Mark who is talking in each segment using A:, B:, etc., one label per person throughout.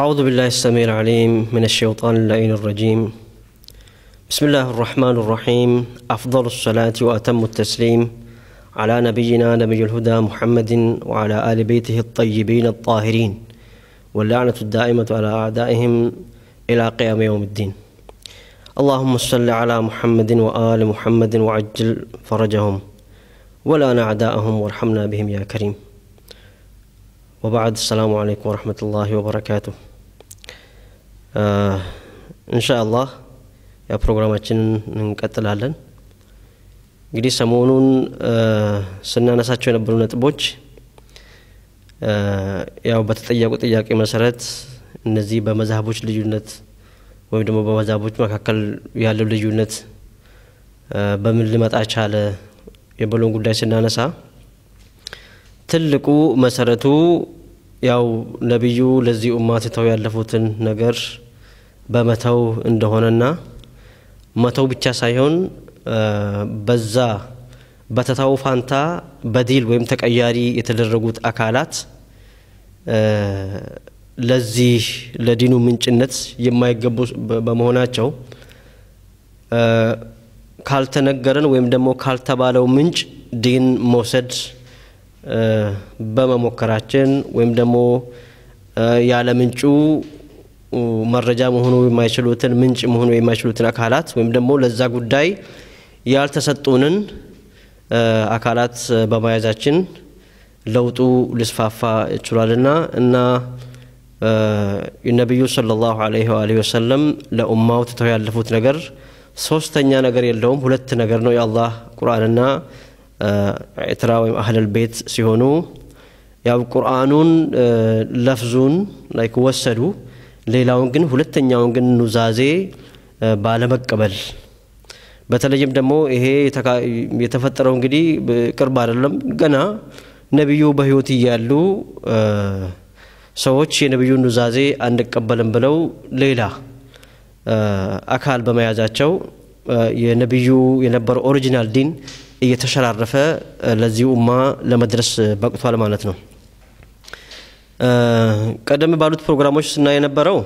A: أعوذ بالله السميع العليم من الشيطان اللعين الرجيم بسم الله الرحمن الرحيم أفضل الصلاة وأتم التسليم على نبينا نبي الهدى محمد وعلى آل بيته الطيبين الطاهرين واللعنة الدائمة على أعدائهم إلى قيام يوم الدين اللهم صل على محمد وآل محمد وعجل فرجهم ولان أعداءهم وارحمنا بهم يا كريم وبعد السلام عليكم ورحمة الله وبركاته إن شاء الله ያ ፕሮግራማችንን እንቀጥላለን እንግዲህ ሰሞኑን ስናነሳቸው የነበሩ ነጥቦች ያው በተጠየቁ ጥያቄ መሰረት እነዚህ በመዛህቦች ልዩነት ወይም ደግሞ በመዛህቦች መካከል ያለው ልዩነት በምን ሊመጣ ቻለ የበሎን ጉዳይ ስናነሳ ትልቁ መሰረቱ ያው ነቢዩ ለዚህ ኡማ ትተው ያለፉትን ነገር በመተው እንደሆነና መተው ብቻ ሳይሆን በዛ በተታው ፋንታ በዲል ወይም ተቀያሪ የተደረጉት አካላት ለዚህ ለዲኑ ምንጭነት የማይገቡ በመሆናቸው ካልተነገረን ወይም ደግሞ ካልተባለው ምንጭ ዲን መውሰድ በመሞከራችን ወይም ደግሞ ያለ ምንጩ መረጃ መሆኑ የማይችሉትን ምንጭ መሆኑ የማይችሉትን አካላት ወይም ደግሞ ለዛ ጉዳይ ያልተሰጡንን አካላት በመያዛችን ለውጡ ሊስፋፋ ይችሏልና እና ነቢዩ ሰለላሁ ዐለይሂ ወአሊሂ ወሰለም ለኡማው ትተው ያለፉት ነገር ሶስተኛ ነገር የለውም ሁለት ነገር ነው የአላህ ቁርአንና ኤትራ ወይም አህለል ቤት ሲሆኑ ያው ቁርአኑን ለፍዙን ላይክ ወሰዱ ሌላውን ግን ሁለተኛውን ግን ኑዛዜ ባለመቀበል በተለይም ደግሞ ይሄ የተፈጠረው እንግዲህ ቅርብ አይደለም ገና ነቢዩ በህይወት እያሉ ሰዎች የነቢዩን ኑዛዜ አንቀበልም ብለው ሌላ አካል በመያዛቸው የነቢዩ የነበረው ኦሪጂናል ዲን እየተሸራረፈ ለዚህ ኡማ ለመድረስ በቅቷል ማለት ነው ቀደም ባሉት ፕሮግራሞች ስናይ የነበረው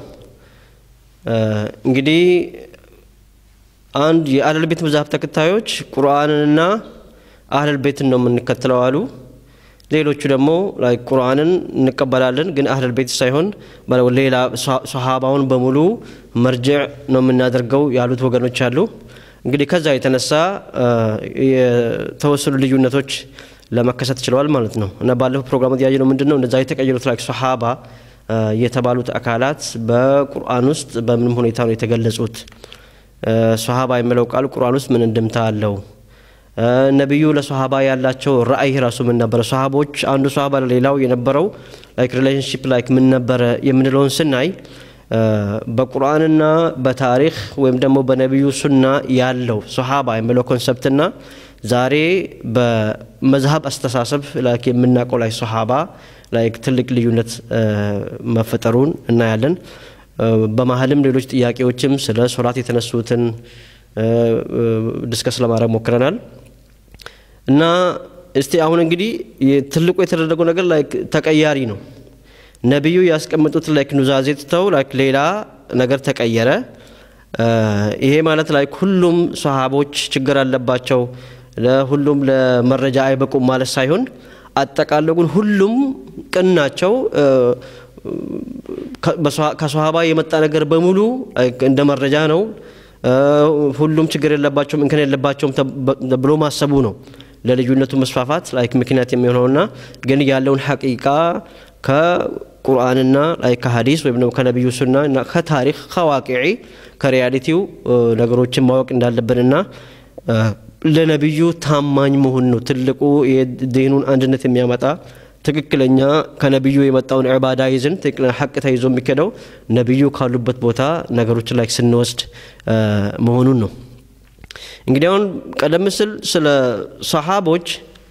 A: እንግዲህ አንድ የአህለል ቤት መዛሀብ ተከታዮች ቁርአንንና አህለል ቤትን ነው የምንከተለው አሉ ሌሎቹ ደግሞ ቁርአንን እንቀበላለን ግን አህለል ቤት ሳይሆን ሌላ ሰሃባውን በሙሉ መርጅዕ ነው የምናደርገው ያሉት ወገኖች አሉ እንግዲህ ከዛ የተነሳ የተወሰኑ ልዩነቶች ለመከሰት ችለዋል ማለት ነው እና ባለፈው ፕሮግራም ያየ ነው ምንድን ነው እነዛ የተቀየሩት ላይ ሰሃባ የተባሉት አካላት በቁርአን ውስጥ በምንም ሁኔታ ነው የተገለጹት ሰሃባ የሚለው ቃል ቁርአን ውስጥ ምን እንድምታ አለው ነቢዩ ለሰሃባ ያላቸው ራእይ ራሱ ምን ነበረ ሰሃቦች አንዱ ሰሃባ ለሌላው የነበረው ላይክ ሪሌሽንሽፕ ላይክ ምን ነበረ የምንለውን ስናይ በቁርአንና በታሪክ ወይም ደግሞ በነቢዩ ሱና ያለው ሰሃባ የሚለው ኮንሰፕትና ዛሬ በመዝሀብ አስተሳሰብ ላይክ የምናውቀው ላይ ሰሃባ ላይክ ትልቅ ልዩነት መፈጠሩን እናያለን በመሀልም ሌሎች ጥያቄዎችም ስለ ሶላት የተነሱትን ዲስከስ ለማድረግ ሞክረናል እና እስቲ አሁን እንግዲህ ትልቁ የተደረገው ነገር ላይክ ተቀያሪ ነው ነቢዩ ያስቀምጡት ላይክ ኑዛዜ ትተው ላይክ ሌላ ነገር ተቀየረ ይሄ ማለት ላይክ ሁሉም ሰሃቦች ችግር አለባቸው ለሁሉም ለመረጃ አይበቁም ማለት ሳይሆን አጠቃለው ግን ሁሉም ቅን ናቸው ከሰሃባ የመጣ ነገር በሙሉ እንደ መረጃ ነው ሁሉም ችግር የለባቸውም እንከን የለባቸውም ብሎ ማሰቡ ነው ለልዩነቱ መስፋፋት ላይክ ምክንያት የሚሆነውና ግን ያለውን ሐቂቃ ከቁርአንና ላይ ከሀዲስ ወይም ደግሞ ከነቢዩ ሱና እና ከታሪክ ከዋቂዒ ከሪያሊቲው ነገሮችን ማወቅ እንዳለብንና ለነቢዩ ታማኝ መሆን ነው ትልቁ የዲኑን አንድነት የሚያመጣ ትክክለኛ ከነቢዩ የመጣውን ዕባዳ ይዝን ትክክለኛ ሐቅ ተይዞ የሚከደው ነቢዩ ካሉበት ቦታ ነገሮችን ላይ ስንወስድ መሆኑን ነው እንግዲህ አሁን ቀደም ስል ስለ ሰሃቦች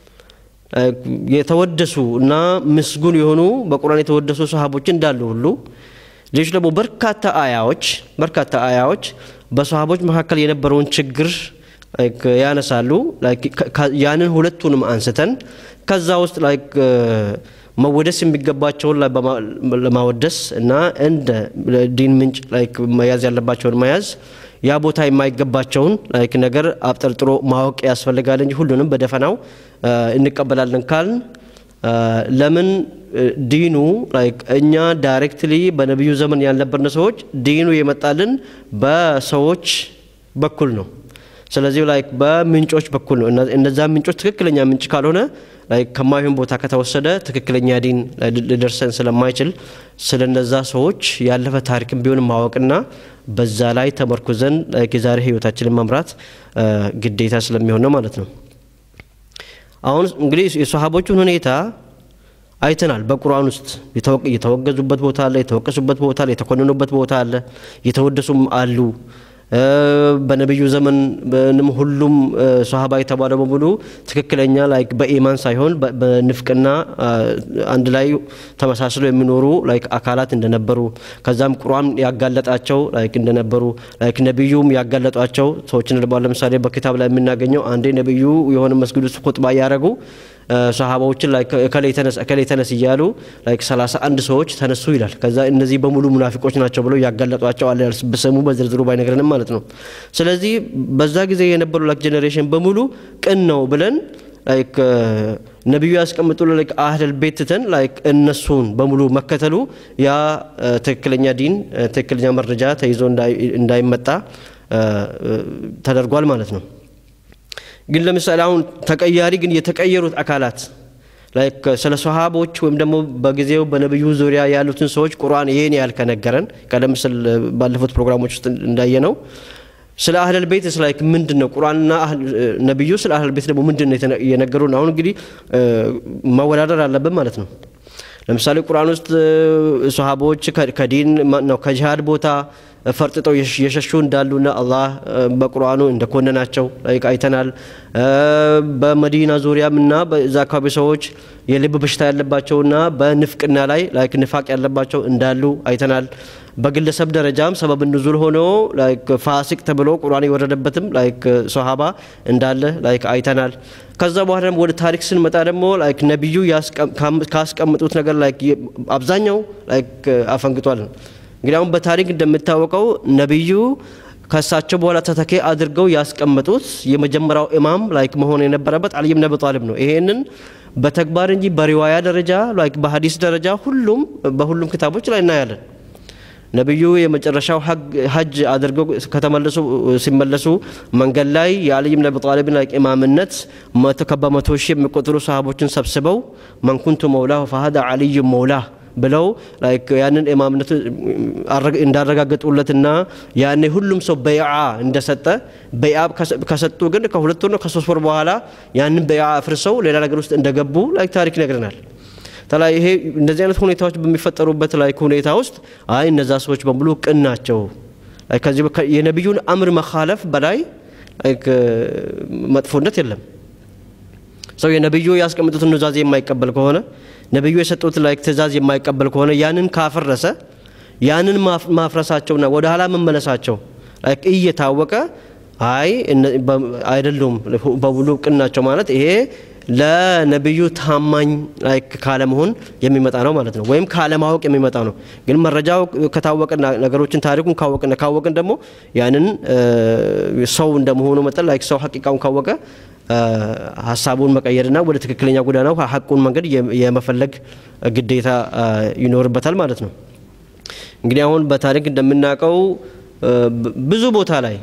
A: የተወደሱ እና ምስጉን የሆኑ በቁርአን የተወደሱ ሰሃቦች እንዳሉ ሁሉ ሌሎች ደግሞ በርካታ አያዎች በርካታ አያዎች በሰሃቦች መካከል የነበረውን ችግር ያነሳሉ ያንን ሁለቱንም አንስተን ከዛ ውስጥ ላይክ መወደስ የሚገባቸውን ለማወደስ እና እንደ ዲን ምንጭ ላይክ መያዝ ያለባቸውን መያዝ ያ ቦታ የማይገባቸውን ላይክ ነገር አብጠርጥሮ ማወቅ ያስፈልጋል እንጂ ሁሉንም በደፈናው እንቀበላለን ካልን ለምን ዲኑ ላይክ እኛ ዳይሬክትሊ በነቢዩ ዘመን ያልነበርን ሰዎች ዲኑ የመጣልን በሰዎች በኩል ነው። ስለዚህ ላይክ በምንጮች በኩል ነው። እነዛ ምንጮች ትክክለኛ ምንጭ ካልሆነ ላይክ ከማይሆን ቦታ ከተወሰደ ትክክለኛ ዲን ሊደርሰን ስለማይችል ስለ እነዛ ሰዎች ያለፈ ታሪክን ቢሆን ማወቅና በዛ ላይ ተመርኩዘን ላይክ የዛሬ ህይወታችንን መምራት ግዴታ ስለሚሆን ነው ማለት ነው። አሁን እንግዲህ የሰሃቦቹን ሁኔታ አይተናል። በቁርአን ውስጥ የተወገዙበት ቦታ አለ፣ የተወቀሱበት ቦታ አለ፣ የተኮነኑበት ቦታ አለ፣ የተወደሱም አሉ። በነቢዩ ዘመንም ሁሉም ሰሃባ የተባለ በሙሉ ትክክለኛ ላይክ በኢማን ሳይሆን በንፍቅና አንድ ላይ ተመሳስለው የሚኖሩ ላይክ አካላት እንደነበሩ ከዛም ቁርአን ያጋለጣቸው ላይክ እንደነበሩ ላይክ ነቢዩም ያጋለጧቸው ሰዎችን ለምሳሌ በኪታብ ላይ የምናገኘው አንዴ ነቢዩ የሆነ መስጊድ ውስጥ ኹጥባ እያደረጉ ሰሃባዎችን ላይ እከሌ ተነስ እከሌ ተነስ እያሉ ላይክ ሰላሳ አንድ ሰዎች ተነሱ ይላል። ከዛ እነዚህ በሙሉ ሙናፊቆች ናቸው ብለው ያጋለጧቸው አለ በስሙ በዝርዝሩ ባይነግረንም ማለት ነው። ስለዚህ በዛ ጊዜ የነበሩ ላይክ ጄኔሬሽን በሙሉ ቅን ነው ብለን ላይክ ነቢዩ ያስቀምጡ ላይክ አህለል ቤት ትተን ላይክ እነሱን በሙሉ መከተሉ ያ ትክክለኛ ዲን ትክክለኛ መረጃ ተይዞ እንዳይመጣ ተደርጓል ማለት ነው። ግን ለምሳሌ አሁን ተቀያሪ ግን የተቀየሩት አካላት ላይክ ስለ ሰሃቦች ወይም ደግሞ በጊዜው በነቢዩ ዙሪያ ያሉትን ሰዎች ቁርአን ይህን ያህል ከነገረን ቀደም ስል ባለፉት ፕሮግራሞች ውስጥ እንዳየ ነው ስለ አህለል ቤት ላይክ ምንድን ነው ቁርአንና ነቢዩ ስለ አህለል ቤት ደግሞ ምንድን ነው የነገሩን? አሁን እንግዲህ መወዳደር አለብን ማለት ነው። ለምሳሌ ቁርአን ውስጥ ሰሃቦች ከዲን ነው ከጂሃድ ቦታ ፈርጥጠው የሸሹ እንዳሉና አላህ በቁርአኑ እንደኮነናቸው ላይክ አይተናል። በመዲና ዙሪያም እና በዛ አካባቢ ሰዎች የልብ በሽታ ያለባቸውና በንፍቅና ላይ ላይክ ንፋቅ ያለባቸው እንዳሉ አይተናል። በግለሰብ ደረጃም ሰበብ ንዙል ሆኖ ላይክ ፋሲቅ ተብሎ ቁርአን የወረደበትም ላይክ ሶሃባ እንዳለ ላይክ አይተናል። ከዛ በኋላ ደግሞ ወደ ታሪክ ስንመጣ ደግሞ ላይክ ነቢዩ ካስቀምጡት ነገር ላይክ አብዛኛው ላይክ አፈንግጧል። እንግዲህ አሁን በታሪክ እንደሚታወቀው ነቢዩ ከእሳቸው በኋላ ተተኬ አድርገው ያስቀመጡት የመጀመሪያው ኢማም ላይክ መሆን የነበረበት አልይ ብን አቢ ጣሊብ ነው። ይሄንን በተግባር እንጂ በሪዋያ ደረጃ ላይክ በሀዲስ ደረጃ ሁሉም በሁሉም ክታቦች ላይ እናያለን። ነቢዩ የመጨረሻው ሀጅ አድርገው ከተመለሱ ሲመለሱ መንገድ ላይ የአልይ ብን አቢ ጣሊብን ላይክ ኢማምነት በመቶ ሺህ የሚቆጠሩ ሰሃቦችን ሰብስበው መንኩንቱ መውላሁ ፈሀዳ አልዩ መውላህ ብለው ላይክ ያንን ኢማምነቱ እንዳረጋገጡለትና ያኔ ሁሉም ሰው በይዓ እንደሰጠ በይዓ ከሰጡ ግን ከሁለት ወር ነው ከሶስት ወር በኋላ ያንን በይዓ አፍርሰው ሌላ ነገር ውስጥ እንደገቡ ላይክ ታሪክ ይነግረናል። ተላ ይሄ እንደዚህ አይነት ሁኔታዎች በሚፈጠሩበት ላይክ ሁኔታ ውስጥ አይ እነዛ ሰዎች በሙሉ ቅን ናቸው ከዚህ የነቢዩን አምር መካለፍ በላይ ላይክ መጥፎነት የለም። ሰው የነቢዩ ያስቀምጡትን ኑዛዜ የማይቀበል ከሆነ ነቢዩ የሰጡት ላይክ ትእዛዝ የማይቀበል ከሆነ ያንን ካፈረሰ ያንን ማፍረሳቸውና ወደ ኋላ መመለሳቸው ላይክ እየታወቀ አይ አይደሉም በሙሉ ቅን ናቸው ማለት ይሄ ለነቢዩ ታማኝ ላይክ ካለመሆን የሚመጣ ነው ማለት ነው፣ ወይም ካለማወቅ የሚመጣ ነው። ግን መረጃው ከታወቀ ነገሮችን ታሪኩን ካወቅን ካወቅን ደግሞ ያንን ሰው እንደመሆኑ መጠን ላይክ ሰው ሀቂቃውን ካወቀ ሀሳቡን መቀየርና ወደ ትክክለኛ ጎዳናው ሀቁን መንገድ የመፈለግ ግዴታ ይኖርበታል ማለት ነው። እንግዲህ አሁን በታሪክ እንደምናውቀው ብዙ ቦታ ላይ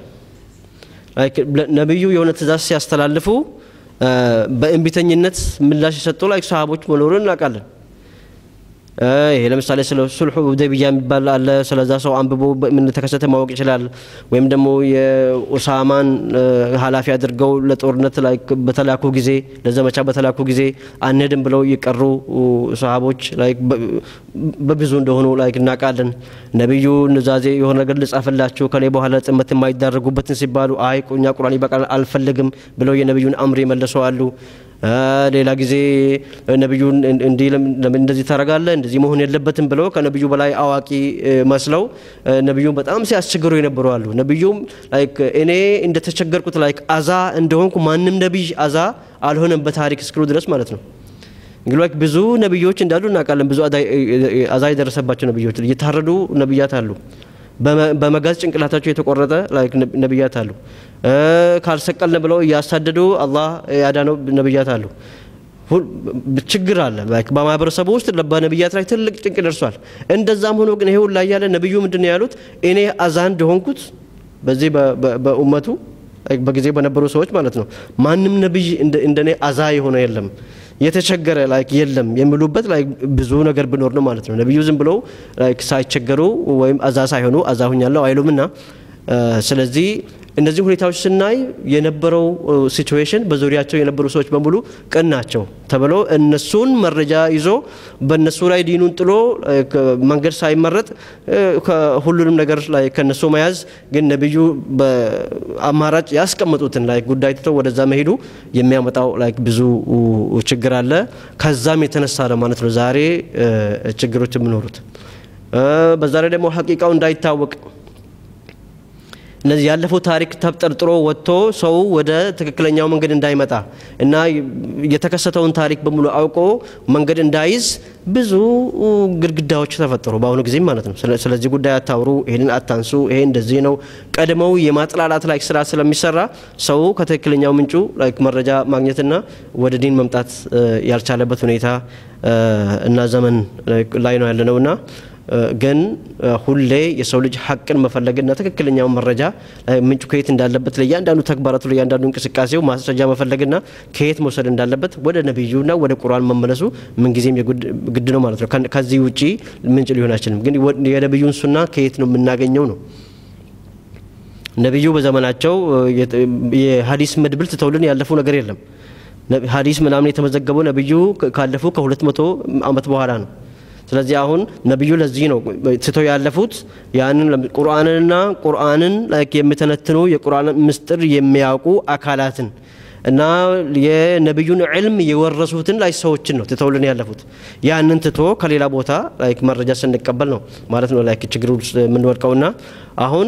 A: ነቢዩ የሆነ ትእዛዝ ሲያስተላልፉ በእንቢተኝነት ምላሽ የሰጡ ላይ ሰሃቦች መኖሩን እናውቃለን። ይሄ ለምሳሌ ስለ ሱልሑ ሁደይቢያ የሚባል አለ። ስለዛ ሰው አንብቦ ምን ተከሰተ ማወቅ ይችላል። ወይም ደግሞ የኡሳማን ኃላፊ አድርገው ለጦርነት ላይ በተላኩ ጊዜ ለዘመቻ በተላኩ ጊዜ አንሄድም ብለው የቀሩ ሰሃቦች ላይ በብዙ እንደሆኑ ላይ እናውቃለን። ነቢዩ ኑዛዜ የሆነ ነገር ልጻፍላችሁ ከኔ በኋላ ጥመት የማይዳረጉበትን ሲባሉ አይ እኛ ቁርአን ይበቃል አልፈልግም ብለው የነቢዩን አምር የመለሱ አሉ። ሌላ ጊዜ ነቢዩን እንዲህ ለምን እንደዚህ ታደርጋለህ እንደዚህ መሆን የለበትም ብለው ከነቢዩ በላይ አዋቂ መስለው ነቢዩን በጣም ሲያስቸግሩ የነበሩ አሉ። ነቢዩም ላይክ እኔ እንደተቸገርኩት ላይክ አዛ እንደሆንኩ ማንም ነቢይ አዛ አልሆነም በታሪክ እስክሉ ድረስ ማለት ነው። እንግዲህ ብዙ ነቢዮች እንዳሉ እናውቃለን። ብዙ አዛ የደረሰባቸው ነቢዮች እየታረዱ ነቢያት አሉ። በመጋዝ ጭንቅላታቸው የተቆረጠ ነቢያት አሉ። ካልሰቀልን ብለው እያሳደዱ አላህ ያዳነው ነቢያት አሉ። ችግር አለ በማህበረሰቡ ውስጥ በነቢያት ላይ ትልቅ ጭንቅ ደርሷል። እንደዛም ሆኖ ግን ይሄ ሁላ እያለ ነቢዩ ምንድን ነው ያሉት? እኔ አዛ እንደሆንኩት በዚህ በኡመቱ በጊዜ በነበሩ ሰዎች ማለት ነው ማንም ነቢይ እንደኔ አዛ የሆነ የለም የተቸገረ ላይክ የለም የሚሉበት ላይክ ብዙ ነገር ብኖር ነው ማለት ነው። ነቢዩ ዝም ብለው ላይክ ሳይቸገሩ ወይም አዛ ሳይሆኑ አዛ ሁኛለሁ አይሉምና ስለዚህ እነዚህ ሁኔታዎች ስናይ የነበረው ሲቹዌሽን በዙሪያቸው የነበሩ ሰዎች በሙሉ ቅን ናቸው ተብሎ እነሱን መረጃ ይዞ በእነሱ ላይ ዲኑን ጥሎ መንገድ ሳይመረጥ ሁሉንም ነገር ላይ ከነሱ መያዝ ግን ነቢዩ በአማራጭ ያስቀመጡትን ላይ ጉዳይ ትተው ወደዛ መሄዱ የሚያመጣው ላይ ብዙ ችግር አለ። ከዛም የተነሳ ነው ማለት ነው ዛሬ ችግሮች የሚኖሩት። በዛ ላይ ደግሞ ሀቂቃው እንዳይታወቅ እነዚህ ያለፈው ታሪክ ተብጠርጥሮ ወጥቶ ሰው ወደ ትክክለኛው መንገድ እንዳይመጣ እና የተከሰተውን ታሪክ በሙሉ አውቆ መንገድ እንዳይዝ ብዙ ግድግዳዎች ተፈጠሩ፣ በአሁኑ ጊዜ ማለት ነው። ስለዚህ ጉዳይ አታውሩ፣ ይህንን አታንሱ፣ ይሄ እንደዚህ ነው። ቀድመው የማጥላላት ላይ ስራ ስለሚሰራ ሰው ከትክክለኛው ምንጩ መረጃ ማግኘትና ወደ ዲን መምጣት ያልቻለበት ሁኔታ እና ዘመን ላይ ነው ያለነውና ግን ሁሌ የሰው ልጅ ሀቅን መፈለግና ትክክለኛውን መረጃ ምንጩ ከየት እንዳለበት ለእያንዳንዱ ተግባራቱ ለእያንዳንዱ እንቅስቃሴው ማስረጃ መፈለግና ከየት መውሰድ እንዳለበት ወደ ነቢዩና ወደ ቁርአን መመለሱ ምንጊዜም ግድ ነው ማለት ነው። ከዚህ ውጪ ምንጭ ሊሆን አይችልም። ግን የነቢዩን ሱና ከየት ነው የምናገኘው ነው። ነቢዩ በዘመናቸው የሀዲስ መድብል ትተውልን ያለፉ ነገር የለም። ሀዲስ ምናምን የተመዘገበው ነቢዩ ካለፉ ከሁለት መቶ ዓመት በኋላ ነው። ስለዚህ አሁን ነቢዩ ለዚህ ነው ትተው ያለፉት ያንን ቁርአንንና ቁርአንን የሚተነትኑ የቁርአን ምስጢር የሚያውቁ አካላትን እና የነቢዩን ዕልም የወረሱትን ላይ ሰዎችን ነው ትተውልን ያለፉት። ያንን ትቶ ከሌላ ቦታ መረጃ ስንቀበል ነው ማለት ነው ላይ ችግር ውስጥ የምንወድቀውና አሁን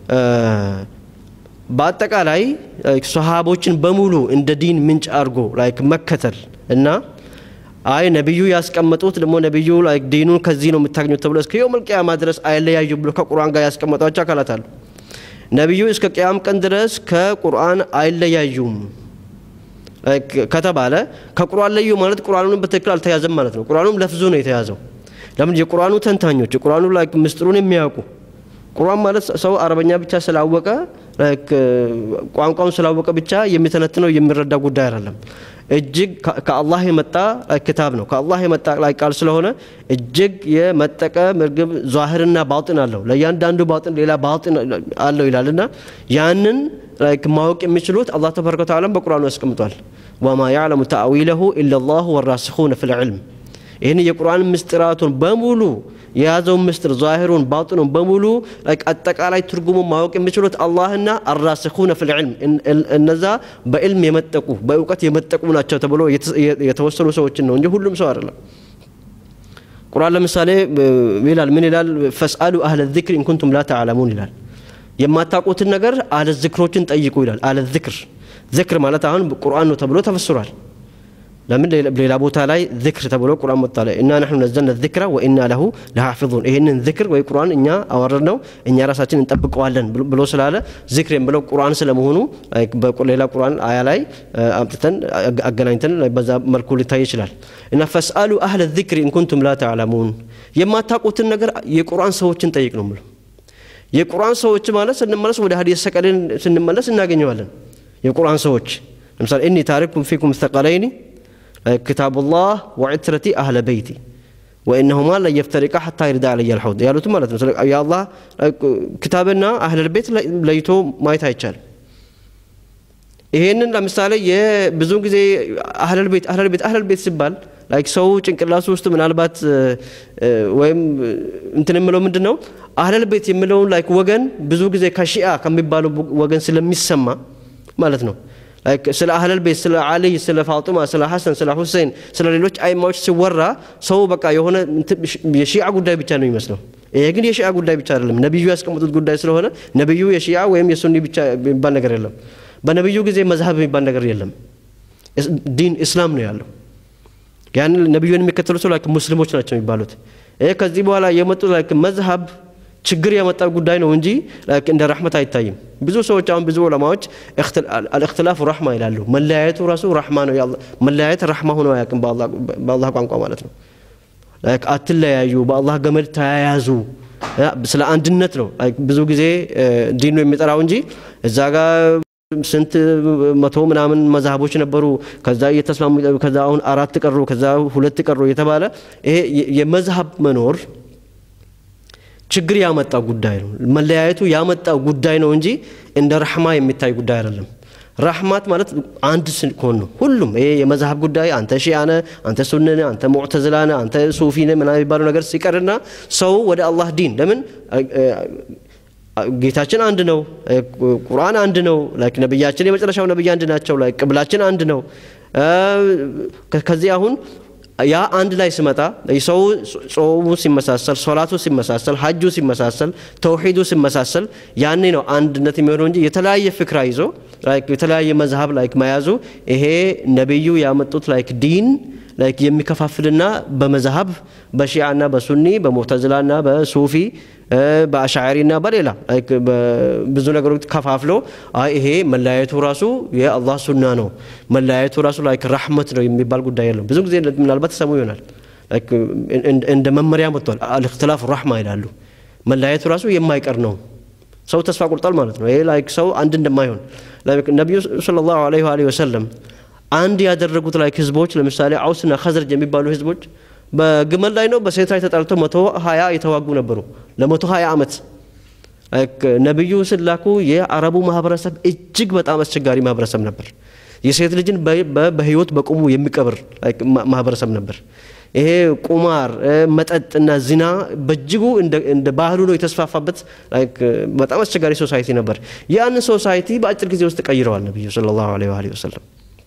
A: በአጠቃላይ ሰሃቦችን በሙሉ እንደ ዲን ምንጭ አድርጎ ላይክ መከተል እና አይ ነቢዩ ያስቀመጡት ደግሞ ነቢዩ ላይክ ዲኑን ከዚህ ነው የምታገኙት ተብሎ እስከ የውመል ቂያማ ድረስ አይለያዩ ብሎ ከቁርአን ጋር ያስቀመጧቸው አካላት አሉ። ነቢዩ እስከ ቅያም ቀን ድረስ ከቁርአን አይለያዩም ከተባለ ከቁርአን ለዩ ማለት ቁርአኑን በትክክል አልተያዘም ማለት ነው። ቁርአኑም ለፍዙ ነው የተያዘው። ለምን የቁርአኑ ተንታኞች የቁርአኑ ላይክ ምስጢሩን የሚያውቁ ቁርአን ማለት ሰው አረበኛ ብቻ ስላወቀ ቋንቋውን ስላወቀ ብቻ የሚተነትነው የሚረዳ ጉዳይ አይደለም። እጅግ ከአላህ የመጣ ክታብ ነው። ከአላህ የመጣ ላይ ቃል ስለሆነ እጅግ የመጠቀ ምርግብ ዛህርና ባጥን አለው። ለእያንዳንዱ ባጥን ሌላ ባጥን አለው ይላል እና ያንን ማወቅ የሚችሉት አላህ ተባረከ ወተዓላ በቁርአኑ ያስቀምጧል። ወማ ያዕለሙ ተአዊለሁ ኢለላሁ ወራሲኹነ ፊል ዒልም ይህን የቁርአን ምስጢራቱን በሙሉ የያዘውን ምስጢር ዛሂሩን ባጥኑን በሙሉ አጠቃላይ ትርጉሙን ማወቅ የሚችሉት አላህና አራሲኹነ ፊል ዒልም እነዛ በዕልም የመጠቁ በእውቀት የመጠቁ ናቸው ተብሎ የተወሰኑ ሰዎችን ነው እንጂ ሁሉም ሰው አይደለም። ቁርአን ለምሳሌ ይላል ምን ይላል? ፈስአሉ አህለ ዚክር ኢንኩንቱም ላ ተዕለሙን ይላል። የማታውቁትን ነገር አለ ዝክሮችን ጠይቁ ይላል። አለ ዝክር ዝክር ማለት አሁን ቁርአን ነው ተብሎ ተፈስሯል። ለምን ሌላ ቦታ ላይ ዝክር ተብሎ ቁርአን መጣ ላይ እና ነሕኑ ነዘልነ ዝክረ ወኢና ለሁ ለሓፊዙን ይህንን ዝክር ወይ ቁርአን እኛ አወረድ ነው እኛ ራሳችን እንጠብቀዋለን ብሎ ስላለ ዝክር የምለው ቁርአን ስለመሆኑ ሌላ ቁርአን አያ ላይ አምጥተን አገናኝተን በዛ መልኩ ሊታይ ይችላል እና ፈስአሉ አህለ ዝክር ኢንኩንቱም ላ ተዕለሙን የማታውቁትን ነገር የቁርአን ሰዎችን ጠይቅ ነው ምለው የቁርአን ሰዎች ማለት ስንመለስ ወደ ሀዲስ ሰቀሌን ስንመለስ እናገኘዋለን የቁርአን ሰዎች ለምሳሌ እኒ ታሪኩም ፊኩም ሰቀለይኒ ክታቡላህ ወዕትረቲ አህለ በይቲ ወኢነሁማ ለየፍተሪቃ ሐታ ይርዳ አለየ አልሐውድ ያሉት ማለት ነው። የአላህ ክታብና አህለል ቤት ለይቶ ማየት አይቻልም። ይሄንን ለምሳሌ ብዙ ጊዜ አህለል ቤት አህለል ቤት አህለል ቤት ሲባል ላይክ ሰው ጭንቅላሱ ውስጥ ምናልባት ወይም እንትን የምለው ምንድን ነው አህለል ቤት የምለውን ላይክ ወገን ብዙ ጊዜ ከሺአ ከሚባለው ወገን ስለሚሰማ ማለት ነው ስለ አህለል ቤት ስለ አልይ ስለ ፋጡማ ስለ ሐሰን ስለ ሁሴን ስለ ሌሎች አይማዎች ሲወራ ሰው በቃ የሆነ የሺዓ ጉዳይ ብቻ ነው የሚመስለው። ይሄ ግን የሺዓ ጉዳይ ብቻ አይደለም፣ ነቢዩ ያስቀመጡት ጉዳይ ስለሆነ ነቢዩ የሺዓ ወይም የሱኒ ብቻ የሚባል ነገር የለም። በነቢዩ ጊዜ መዝሀብ የሚባል ነገር የለም። ዲን እስላም ነው ያለው። ያን ነቢዩን የሚከተሉ ሰው ላይክ ሙስሊሞች ናቸው የሚባሉት። ይህ ከዚህ በኋላ የመጡ ላይክ መዝሀብ ችግር ያመጣ ጉዳይ ነው እንጂ ላይክ እንደ ረሕመት አይታይም። ብዙ ሰዎች አሁን ብዙ ዑለማዎች አልእክትላፉ ረሕማ ይላሉ። መለያየቱ ራሱ ረሕማ ነው። መለያየት ረሕማ ሆኖ አያውቅም በአላህ ቋንቋ ማለት ነው። ላይክ አትለያዩ፣ በአላህ ገመድ ተያያዙ። ስለ አንድነት ነው ብዙ ጊዜ ዲን ነው የሚጠራው እንጂ እዛ ጋር ስንት መቶ ምናምን መዛሀቦች ነበሩ። ከዛ እየተስማሙ ከዛ አሁን አራት ቀሩ፣ ከዛ ሁለት ቀሩ የተባለ ይሄ የመዝሀብ መኖር ችግር ያመጣ ጉዳይ ነው። መለያየቱ ያመጣ ጉዳይ ነው እንጂ እንደ ረሕማ የሚታይ ጉዳይ አይደለም። ረሕማት ማለት አንድ ስንኮን ነው። ሁሉም ይሄ የመዝሀብ ጉዳይ አንተ ሺአነ፣ አንተ ሱንነ፣ አንተ ሙዕተዝላነ፣ አንተ ሱፊነ ምናምን የሚባለው ነገር ሲቀርና ሰው ወደ አላህ ዲን ለምን ጌታችን አንድ ነው። ቁርአን አንድ ነው። ላይክ ነብያችን የመጨረሻው ነብይ አንድ ናቸው። ላይክ ቅብላችን አንድ ነው። ከዚህ አሁን ያ አንድ ላይ ስመጣ ሰው ጾሙ ሲመሳሰል፣ ሶላቱ ሲመሳሰል፣ ሀጁ ሲመሳሰል፣ ተውሂዱ ሲመሳሰል ያኔ ነው አንድነት የሚሆነው እንጂ የተለያየ ፍክራ ይዞ የተለያየ መዝሀብ ላይክ መያዙ ይሄ ነቢዩ ያመጡት ላይክ ዲን ላይክ የሚከፋፍልና በመዝሀብ በሺዓና በሱኒ በሙዕተዝላና በሱፊ በአሻዕሪና በሌላ ብዙ ነገሮች ከፋፍሎ ይሄ መለያየቱ ራሱ የአላህ ሱና ነው፣ መለያየቱ ራሱ ላይክ ረሕመት ነው የሚባል ጉዳይ የለም። ብዙ ጊዜ ምናልባት ተሰሙ ይሆናል እንደ መመሪያ መጥቷል። አልእክትላፍ ረሕማ ይላሉ። መለያየቱ ራሱ የማይቀር ነው። ሰው ተስፋ ቆርጧል ማለት ነው። ይሄ ላይክ ሰው አንድ እንደማይሆን ነቢዩ ሰለላሁ ዐለይሂ ወሰለም አንድ ያደረጉት ላይክ ህዝቦች ለምሳሌ አውስና ኸዝረጅ የሚባሉ ህዝቦች በግመል ላይ ነው በሴት ላይ ተጣልተው መቶ ሀያ የተዋጉ ነበሩ ለመቶ ሀያ ዓመት ነቢዩ ስላኩ የአረቡ ማህበረሰብ እጅግ በጣም አስቸጋሪ ማህበረሰብ ነበር የሴት ልጅን በህይወት በቁሙ የሚቀብር ማህበረሰብ ነበር ይሄ ቁማር መጠጥና ዚና በእጅጉ እንደ ባህሉ ነው የተስፋፋበት በጣም አስቸጋሪ ሶሳይቲ ነበር ያንን ሶሳይቲ በአጭር ጊዜ ውስጥ ቀይረዋል ነቢዩ ሰለላሁ ዐለይሂ ወሰለም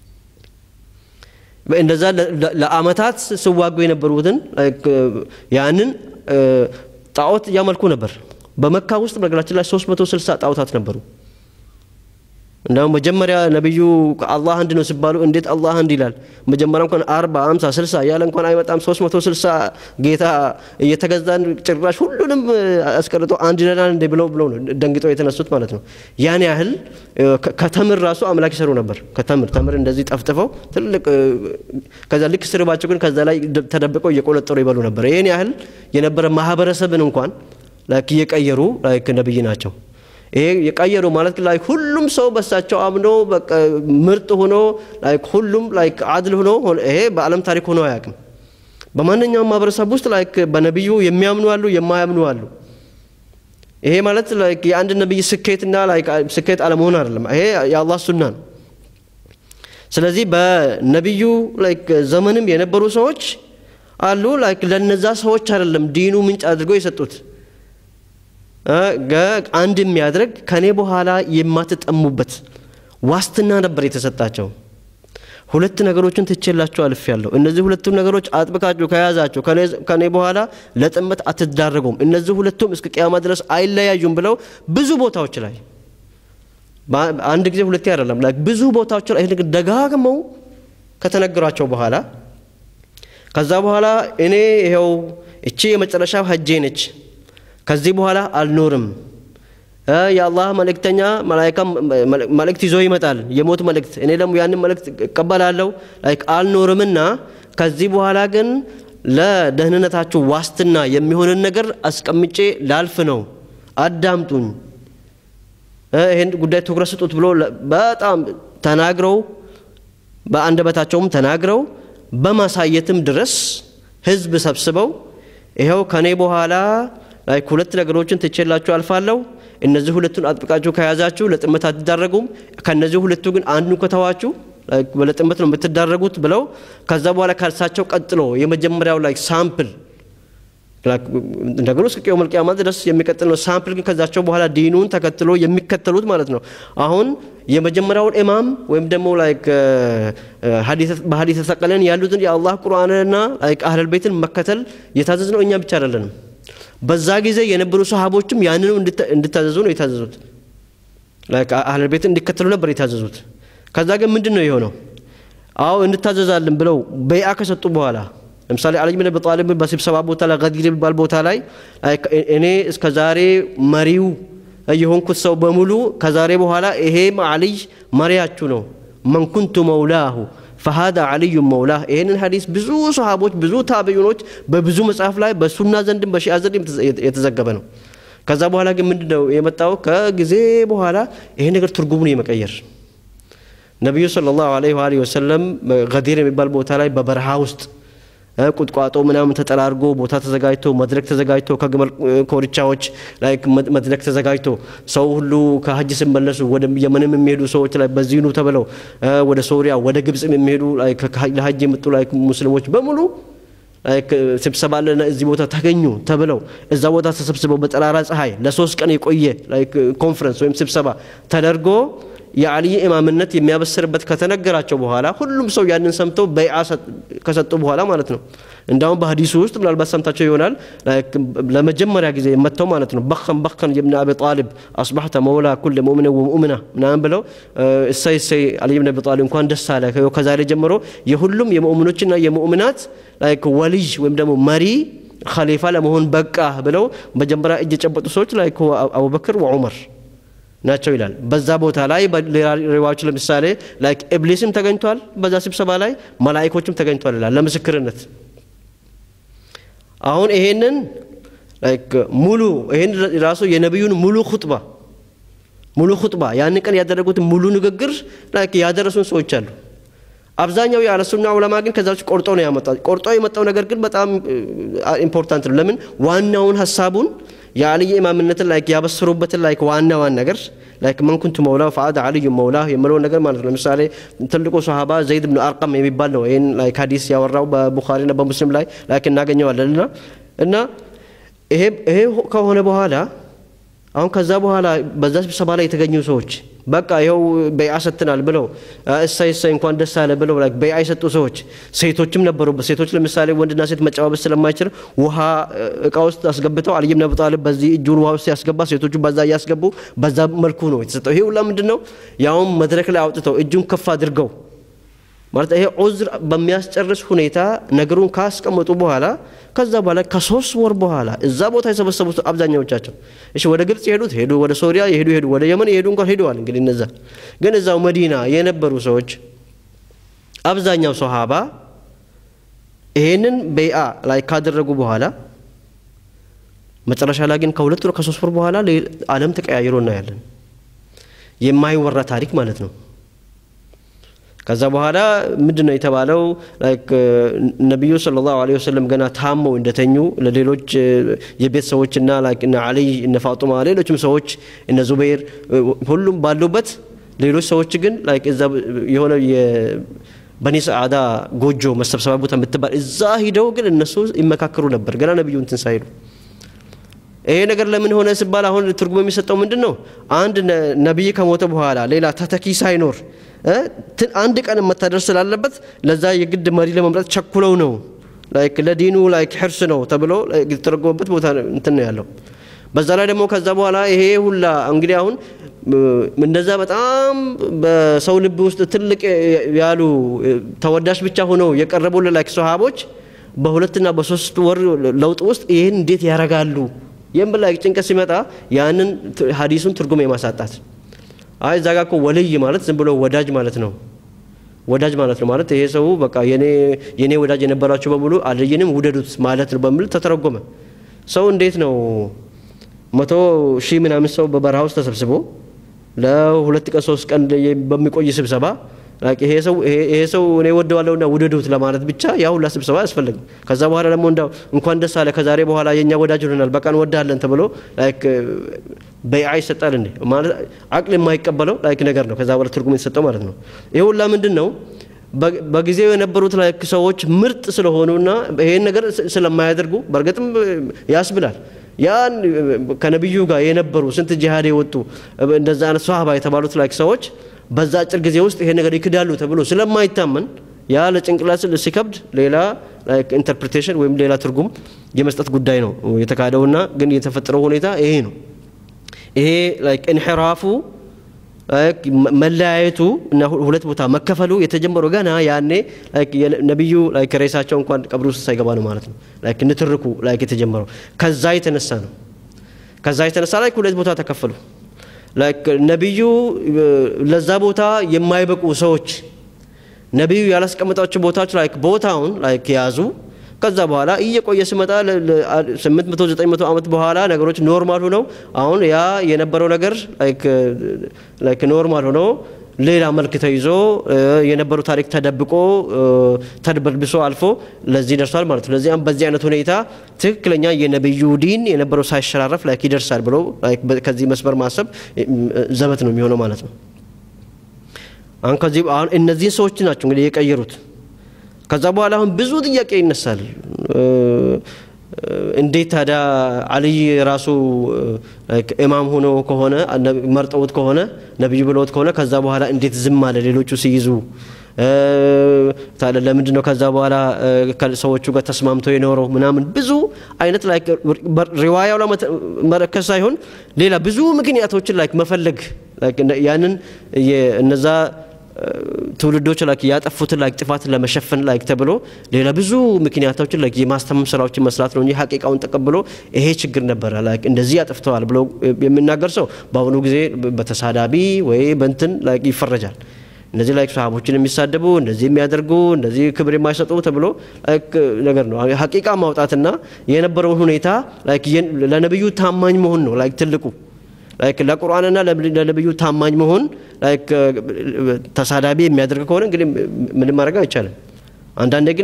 A: እንደዛ ለአመታት ስዋጉ የነበሩትን ያንን ጣዖት እያመልኩ ነበር። በመካ ውስጥ በነገራችን ላይ 360 ጣዖታት ነበሩ። እንደውም መጀመሪያ ነቢዩ አላህ አንድ ነው ሲባሉ እንዴት አላህ አንድ ይላል? መጀመሪያ እንኳን አርባ አምሳ ስልሳ እያለ እንኳን አይመጣም። 360 ጌታ እየተገዛን ጭራሽ ሁሉንም አስቀርጦ አንድ ይለናል እንዴ ብለው ብለው ነው ደንግጠው የተነሱት ማለት ነው። ያን ያህል ከተምር ራሱ አምላክ ይሰሩ ነበር። ከተምር ተምር እንደዚህ ጠፍጥፈው ትልቅ ከዛ ልክ ስርባቸው ግን ከዛ ላይ ተደብቀው እየቆለጠሩ ይበሉ ነበር። ይህን ያህል የነበረ ማህበረሰብን እንኳን ላይክ እየቀየሩ ላይክ ነብይ ናቸው። ይሄ የቀየሩ ማለት ላይክ ሁሉም ሰው በሳቸው አምኖ ምርጥ ሆኖ ላይክ ሁሉም ላይክ አድል ሆኖ ይሄ በዓለም ታሪክ ሆኖ አያውቅም። በማንኛውም ማህበረሰብ ውስጥ ላይክ በነቢዩ የሚያምኑ አሉ፣ የማያምኑ አሉ። ይሄ ማለት ላይክ የአንድ ነቢይ ስኬትና ላይክ ስኬት አለመሆን አይደለም። ይሄ የአላህ ሱና ነው። ስለዚህ በነቢዩ ላይክ ዘመንም የነበሩ ሰዎች አሉ። ላይክ ለነዛ ሰዎች አይደለም ዲኑ ምንጭ አድርገው የሰጡት አንድ የሚያደርግ ከኔ በኋላ የማትጠሙበት ዋስትና ነበር የተሰጣቸው። ሁለት ነገሮችን ትቼላችሁ አልፍ ያለሁ እነዚህ ሁለቱም ነገሮች አጥብቃችሁ ከያዛችሁ ከኔ በኋላ ለጥመት አትዳረጉም፣ እነዚህ ሁለቱም እስከ ቅያማ ድረስ አይለያዩም ብለው ብዙ ቦታዎች ላይ አንድ ጊዜ ሁለቴ አይደለም ላይ ብዙ ቦታዎች ላይ ይህ ደጋግመው ከተነገሯቸው በኋላ ከዛ በኋላ እኔ ይኸው እቺ የመጨረሻው ሀጄ ነች ከዚህ በኋላ አልኖርም። የአላህ መልእክተኛ መላይካ መልእክት ይዞ ይመጣል፣ የሞት መልእክት። እኔ ደግሞ ያንን መልእክት እቀበላለሁ። ላይክ አልኖርምና ከዚህ በኋላ ግን ለደህንነታችሁ ዋስትና የሚሆንን ነገር አስቀምጬ ላልፍ ነው። አዳምጡኝ፣ ይህን ጉዳይ ትኩረት ስጡት ብሎ በጣም ተናግረው በአንደበታቸውም ተናግረው በማሳየትም ድረስ ህዝብ ሰብስበው ይኸው ከኔ በኋላ ላይክ ሁለት ነገሮችን ትቼላችሁ አልፋለሁ። እነዚህ ሁለቱን አጥብቃችሁ ከያዛችሁ ለጥመት አትዳረጉም። ከነዚህ ሁለቱ ግን አንዱን ከተዋችሁ ለጥመት ነው የምትዳረጉት ብለው ከዛ በኋላ ከእርሳቸው ቀጥሎ የመጀመሪያው ላይ ሳምፕል ነገሩ እስከ ቂያመል ቂያማ ድረስ የሚቀጥል ነው። ሳምፕል ግን ከዛቸው በኋላ ዲኑን ተከትሎ የሚከተሉት ማለት ነው። አሁን የመጀመሪያውን ኢማም ወይም ደግሞ ላይክ በሀዲስ ተሰቀለን ያሉትን የአላህ ቁርአንና ላይክ አህለል ቤትን መከተል የታዘዝ ነው እኛ ብቻ አይደለንም። በዛ ጊዜ የነበሩ ሰሃቦችም ያንኑ እንድታዘዙ ነው የታዘዙት። አህለል ቤትን እንዲከተሉ ነበር የታዘዙት። ከዛ ግን ምንድን ነው የሆነው? አዎ እንታዘዛለን ብለው በይአ ከሰጡ በኋላ ለምሳሌ አሊ ብን አቢ ጣሊብ በስብሰባ ቦታ ላይ ገዲር የሚባል ቦታ ላይ እኔ እስከ ዛሬ መሪው የሆንኩት ሰው በሙሉ ከዛሬ በኋላ ይሄም አልይ መሪያችሁ ነው መን ኩንቱ መውላሁ ፈሃዳ አልዩ መውላህ ይህንን ሀዲስ ብዙ ሰሃቦች ብዙ ታቢዩኖች በብዙ መጽሐፍ ላይ በሱና ዘንድም በሺአ ዘንድም የተዘገበ ነው ከዛ በኋላ ግን ምንድነው የመጣው ከጊዜ በኋላ ይሄ ነገር ትርጉሙን የመቀየር ነቢዩ ሰለላሁ ዐለይሂ ወአሊሂ ወሰለም ገዲር የሚባል ቦታ ላይ በበረሃ ውስጥ ቁጥቋጦ ምናምን ተጠራርጎ ቦታ ተዘጋጅቶ መድረክ ተዘጋጅቶ ከግመል ኮርቻዎች ላይ መድረክ ተዘጋጅቶ ሰው ሁሉ ከሀጅ ሲመለሱ ወደ የመንም የሚሄዱ ሰዎች ላይ በዚኑ ተብለው ወደ ሶሪያ ወደ ግብጽ የሚሄዱ ለሀጅ የመጡ ላይ ሙስሊሞች በሙሉ ስብሰባ አለ እዚህ ቦታ ተገኙ ተብለው እዛ ቦታ ተሰብስበው በጠራራ ፀሐይ ለሶስት ቀን የቆየ ኮንፈረንስ ወይም ስብሰባ ተደርጎ የአልይ ኢማምነት የሚያበስርበት ከተነገራቸው በኋላ ሁሉም ሰው ያንን ሰምተው በይዓ ከሰጡ በኋላ ማለት ነው እንዳሁም በሀዲሱ ውስጥ ምናልባት ሰምታቸው ይሆናል ለመጀመሪያ ጊዜ መጥተው ማለት ነው በከን በከን የብን አቢ ጣሊብ አስባሕተ መውላ ኩል ሙእምን ወሙእምና ምናምን ብለው እሰይ እሰይ አልይ ብን አቢ ጣሊብ እንኳን ደስ አለ ከዛሬ ጀምሮ የሁሉም የሙእምኖችና የሙእምናት ወልይ ወይም ደግሞ መሪ ኸሊፋ ለመሆን በቃ ብለው መጀመሪያ እጅ የጨበጡ ሰዎች ላይ አቡበክር ወዑመር ናቸው ይላል በዛ ቦታ ላይ ሌላ ሪዋዮች ለምሳሌ ላይክ ኢብሊስም ተገኝቷል በዛ ስብሰባ ላይ መላይኮችም ተገኝቷል ይላል ለምስክርነት አሁን ይሄንን ላይክ ሙሉ ይሄን ራሱ የነቢዩን ሙሉ ኹጥባ ሙሉ ኹጥባ ያን ቀን ያደረጉትን ሙሉ ንግግር ላይክ ያደረሱን ሰዎች አሉ አብዛኛው የአለሱና ዑለማ ግን ከዛ ውጭ ቆርጦ ነው ያመጣው ቆርጦ የመጣው ነገር ግን በጣም ኢምፖርታንት ነው ለምን ዋናውን ሀሳቡን የአልይ ኢማምነትን ላይክ ያበሰሩበትን ላይክ ዋና ዋን ነገር ላይክ መን ኩንቱ መውላው ፈአድ አልዩ መውላህ የምለውን ነገር ማለት ነው ለምሳሌ ትልቁ ሰሃባ ዘይድ ብን አርቀም የሚባል ነው ይህን ላይክ ሀዲስ ያወራው በቡኻሪና በሙስሊም ላይ ላይክ እናገኘዋለን እና እና ይሄ ከሆነ በኋላ አሁን ከዛ በኋላ በዛ ስብሰባ ላይ የተገኙ ሰዎች በቃ ይኸው በይዓ ሰጥተናል ብለው እሳይ እሳይ እንኳን ደስ አለ ብለው በይዓ የሰጡ ሰዎች ሴቶችም ነበሩበት ሴቶች ለምሳሌ ወንድና ሴት መጨባበስ ስለማይችል ውሃ እቃ ውስጥ አስገብተው አልይ ብን አቢ ጣሊብ በዚህ እጁን ውሃ ውስጥ ያስገባ ሴቶቹ በዛ እያስገቡ በዛ መልኩ ነው የተሰጠው ይሄ ሁላ ምንድን ነው ያውም መድረክ ላይ አውጥተው እጁን ከፍ አድርገው ማለት ይሄ ዑዝር በሚያስጨርስ ሁኔታ ነገሩን ካስቀመጡ በኋላ ከዛ በኋላ ከሶስት ወር በኋላ እዛ ቦታ የሰበሰቡት አብዛኛዎቻቸው እሺ ወደ ግብጽ የሄዱት ሄዱ ወደ ሶሪያ የሄዱ ሄዱ ወደ የመን የሄዱ እንኳን ሄደዋል እንግዲህ እነዛ ግን እዛው መዲና የነበሩ ሰዎች አብዛኛው ሰሃባ ይሄንን በይአ ላይ ካደረጉ በኋላ መጨረሻ ላይ ግን ከሁለት ወር ከሶስት ወር በኋላ አለም ተቀያይሮ እናያለን የማይወራ ታሪክ ማለት ነው ከዛ በኋላ ምንድን ነው የተባለው ነቢዩ ስለ ላሁ ለ ወሰለም ገና ታመው እንደተኙ ለሌሎች የቤት ሰዎችና እነ አልይ እነ ፋጡማ ሌሎችም ሰዎች እነ ዙበይር ሁሉም ባሉበት ሌሎች ሰዎች ግን እዛ የሆነ በኒ ሰዓዳ ጎጆ መሰብሰቢያ ቦታ የምትባል እዛ ሂደው ግን እነሱ ይመካከሩ ነበር ገና ነቢዩ እንትን ሳይሉ ይሄ ነገር ለምን ሆነ ሲባል አሁን ትርጉም የሚሰጠው ምንድን ነው አንድ ነቢይ ከሞተ በኋላ ሌላ ተተኪ ሳይኖር አንድ ቀን መታደር ስላለበት ለዛ የግድ መሪ ለመምረጥ ቸኩለው ነው ላይክ ለዲኑ ላይክ ሕርስ ነው ተብሎ የተተረጎመበት ቦታ እንትን ነው ያለው በዛ ላይ ደግሞ ከዛ በኋላ ይሄ ሁላ እንግዲህ አሁን እንደዛ በጣም በሰው ልብ ውስጥ ትልቅ ያሉ ተወዳሽ ብቻ ሆነው የቀረቡልን ላይክ ሰሃቦች በሁለትና በሶስት ወር ለውጥ ውስጥ ይህን እንዴት ያረጋሉ ይህም ላይ ጭንቀት ሲመጣ ያንን ሀዲሱን ትርጉም የማሳጣት አይ እዛ ጋ እኮ ወልይ ማለት ዝም ብሎ ወዳጅ ማለት ነው ወዳጅ ማለት ነው ማለት ይሄ ሰው በቃ የኔ ወዳጅ የነበራቸው በሙሉ አልይንም ውደዱት ማለት ነው በሚል ተተረጎመ ሰው እንዴት ነው መቶ ሺህ ምናምን ሰው በበረሃ ውስጥ ተሰብስቦ ለሁለት ቀን ሶስት ቀን በሚቆይ ስብሰባ ይሄ ሰው ይሄ ሰው እኔ ወደዋለሁና ውደዱት ለማለት ብቻ ያ ሁላ ስብሰባ አያስፈልግም ከዛ በኋላ ደግሞ እንዳው እንኳን ደስ አለ ከዛሬ በኋላ የኛ ወዳጅ ሆነናል በቃ እንወዳለን ተብሎ ላይክ በይዓ ይሰጣል እንዴ ማለት አቅል የማይቀበለው ላይክ ነገር ነው ከዛ በኋላ ትርጉም የተሰጠው ማለት ነው ይሄ ሁላ ምንድን ነው በጊዜው የነበሩት ላይክ ሰዎች ምርጥ ስለሆኑና ይሄን ነገር ስለማያደርጉ በእርግጥም ያስብላል ያን ከነቢዩ ጋር የነበሩ ስንት ጂሃድ የወጡ እንደዛ አይነት ሷሃባ የተባሉት ላይክ ሰዎች በዛ አጭር ጊዜ ውስጥ ይሄ ነገር ይክዳሉ ተብሎ ስለማይታመን ያ ለጭንቅላት ሲከብድ ሌላ ኢንተርፕሬቴሽን ወይም ሌላ ትርጉም የመስጠት ጉዳይ ነው የተካሄደውና ግን የተፈጠረው ሁኔታ ይሄ ነው ይሄ ላይክ ኢንሕራፉ መለያየቱ እና ሁለት ቦታ መከፈሉ የተጀመረው ገና ያኔ ነቢዩ ሬሳቸው እንኳን ቀብር ውስጥ ሳይገባ ነው ማለት ነው። ንትርኩ የተጀመረው ከዛ የተነሳ ነው። ከዛ የተነሳ ላይ ሁለት ቦታ ተከፈሉ። ነቢዩ ለዛ ቦታ የማይበቁ ሰዎች ነቢዩ ያላስቀመጣቸው ቦታዎች ላይ ቦታውን ያዙ። ከዛ በኋላ እየቆየ ሲመጣ ስምንት መቶ ዘጠኝ መቶ ዓመት በኋላ ነገሮች ኖርማል ሆነው አሁን ያ የነበረው ነገር ኖርማል ሆኖ ሌላ መልክ ተይዞ የነበረው ታሪክ ተደብቆ ተድበልብሶ አልፎ ለዚህ ደርሷል ማለት ነው። ለዚያም በዚህ አይነት ሁኔታ ትክክለኛ የነብዩ ዲን የነበረው ሳይሸራረፍ ላይክ ይደርሳል ብሎ ከዚህ መስመር ማሰብ ዘበት ነው የሚሆነው ማለት ነው። አሁን ከዚህ አሁን እነዚህን ሰዎች ናቸው እንግዲህ የቀየሩት። ከዛ በኋላ አሁን ብዙ ጥያቄ ይነሳል። እንዴት ታዲያ አልይ ራሱ ኢማም ሆኖ ከሆነ መርጠውት ከሆነ ነቢዩ ብለውት ከሆነ ከዛ በኋላ እንዴት ዝም አለ? ሌሎቹ ሲይዙ ታዲያ ለምንድን ነው ከዛ በኋላ ሰዎቹ ጋር ተስማምቶ የኖረው ምናምን ብዙ አይነት ላይ ሪዋያው ላይ መረከዝ ሳይሆን ሌላ ብዙ ምክንያቶችን ላይ መፈለግ ያንን እነዛ ትውልዶች ላይ ያጠፉትን ላይ ጥፋት ለመሸፈን ላይ ተብሎ ሌላ ብዙ ምክንያቶችን ላይ የማስተማም ስራዎችን መስራት ነው እንጂ ሀቂቃውን ተቀብሎ ይሄ ችግር ነበረ ላይ እንደዚህ ያጠፍተዋል ብሎ የሚናገር ሰው በአሁኑ ጊዜ በተሳዳቢ ወይ በንትን ላይ ይፈረጃል። እነዚህ ላይ ሰሃቦችን የሚሳደቡ እንደዚህ የሚያደርጉ እንደዚህ ክብር የማይሰጡ ተብሎ ነገር ነው። ሀቂቃ ማውጣትና የነበረውን ሁኔታ ለነብዩ ታማኝ መሆን ነው ላይ ትልቁ ለቁርአንና ለነብዩ ታማኝ መሆን ተሳዳቢ የሚያደርግ ከሆነ እንግዲህ ምንም ማድረግ አይቻልም። አንዳንዴ ግን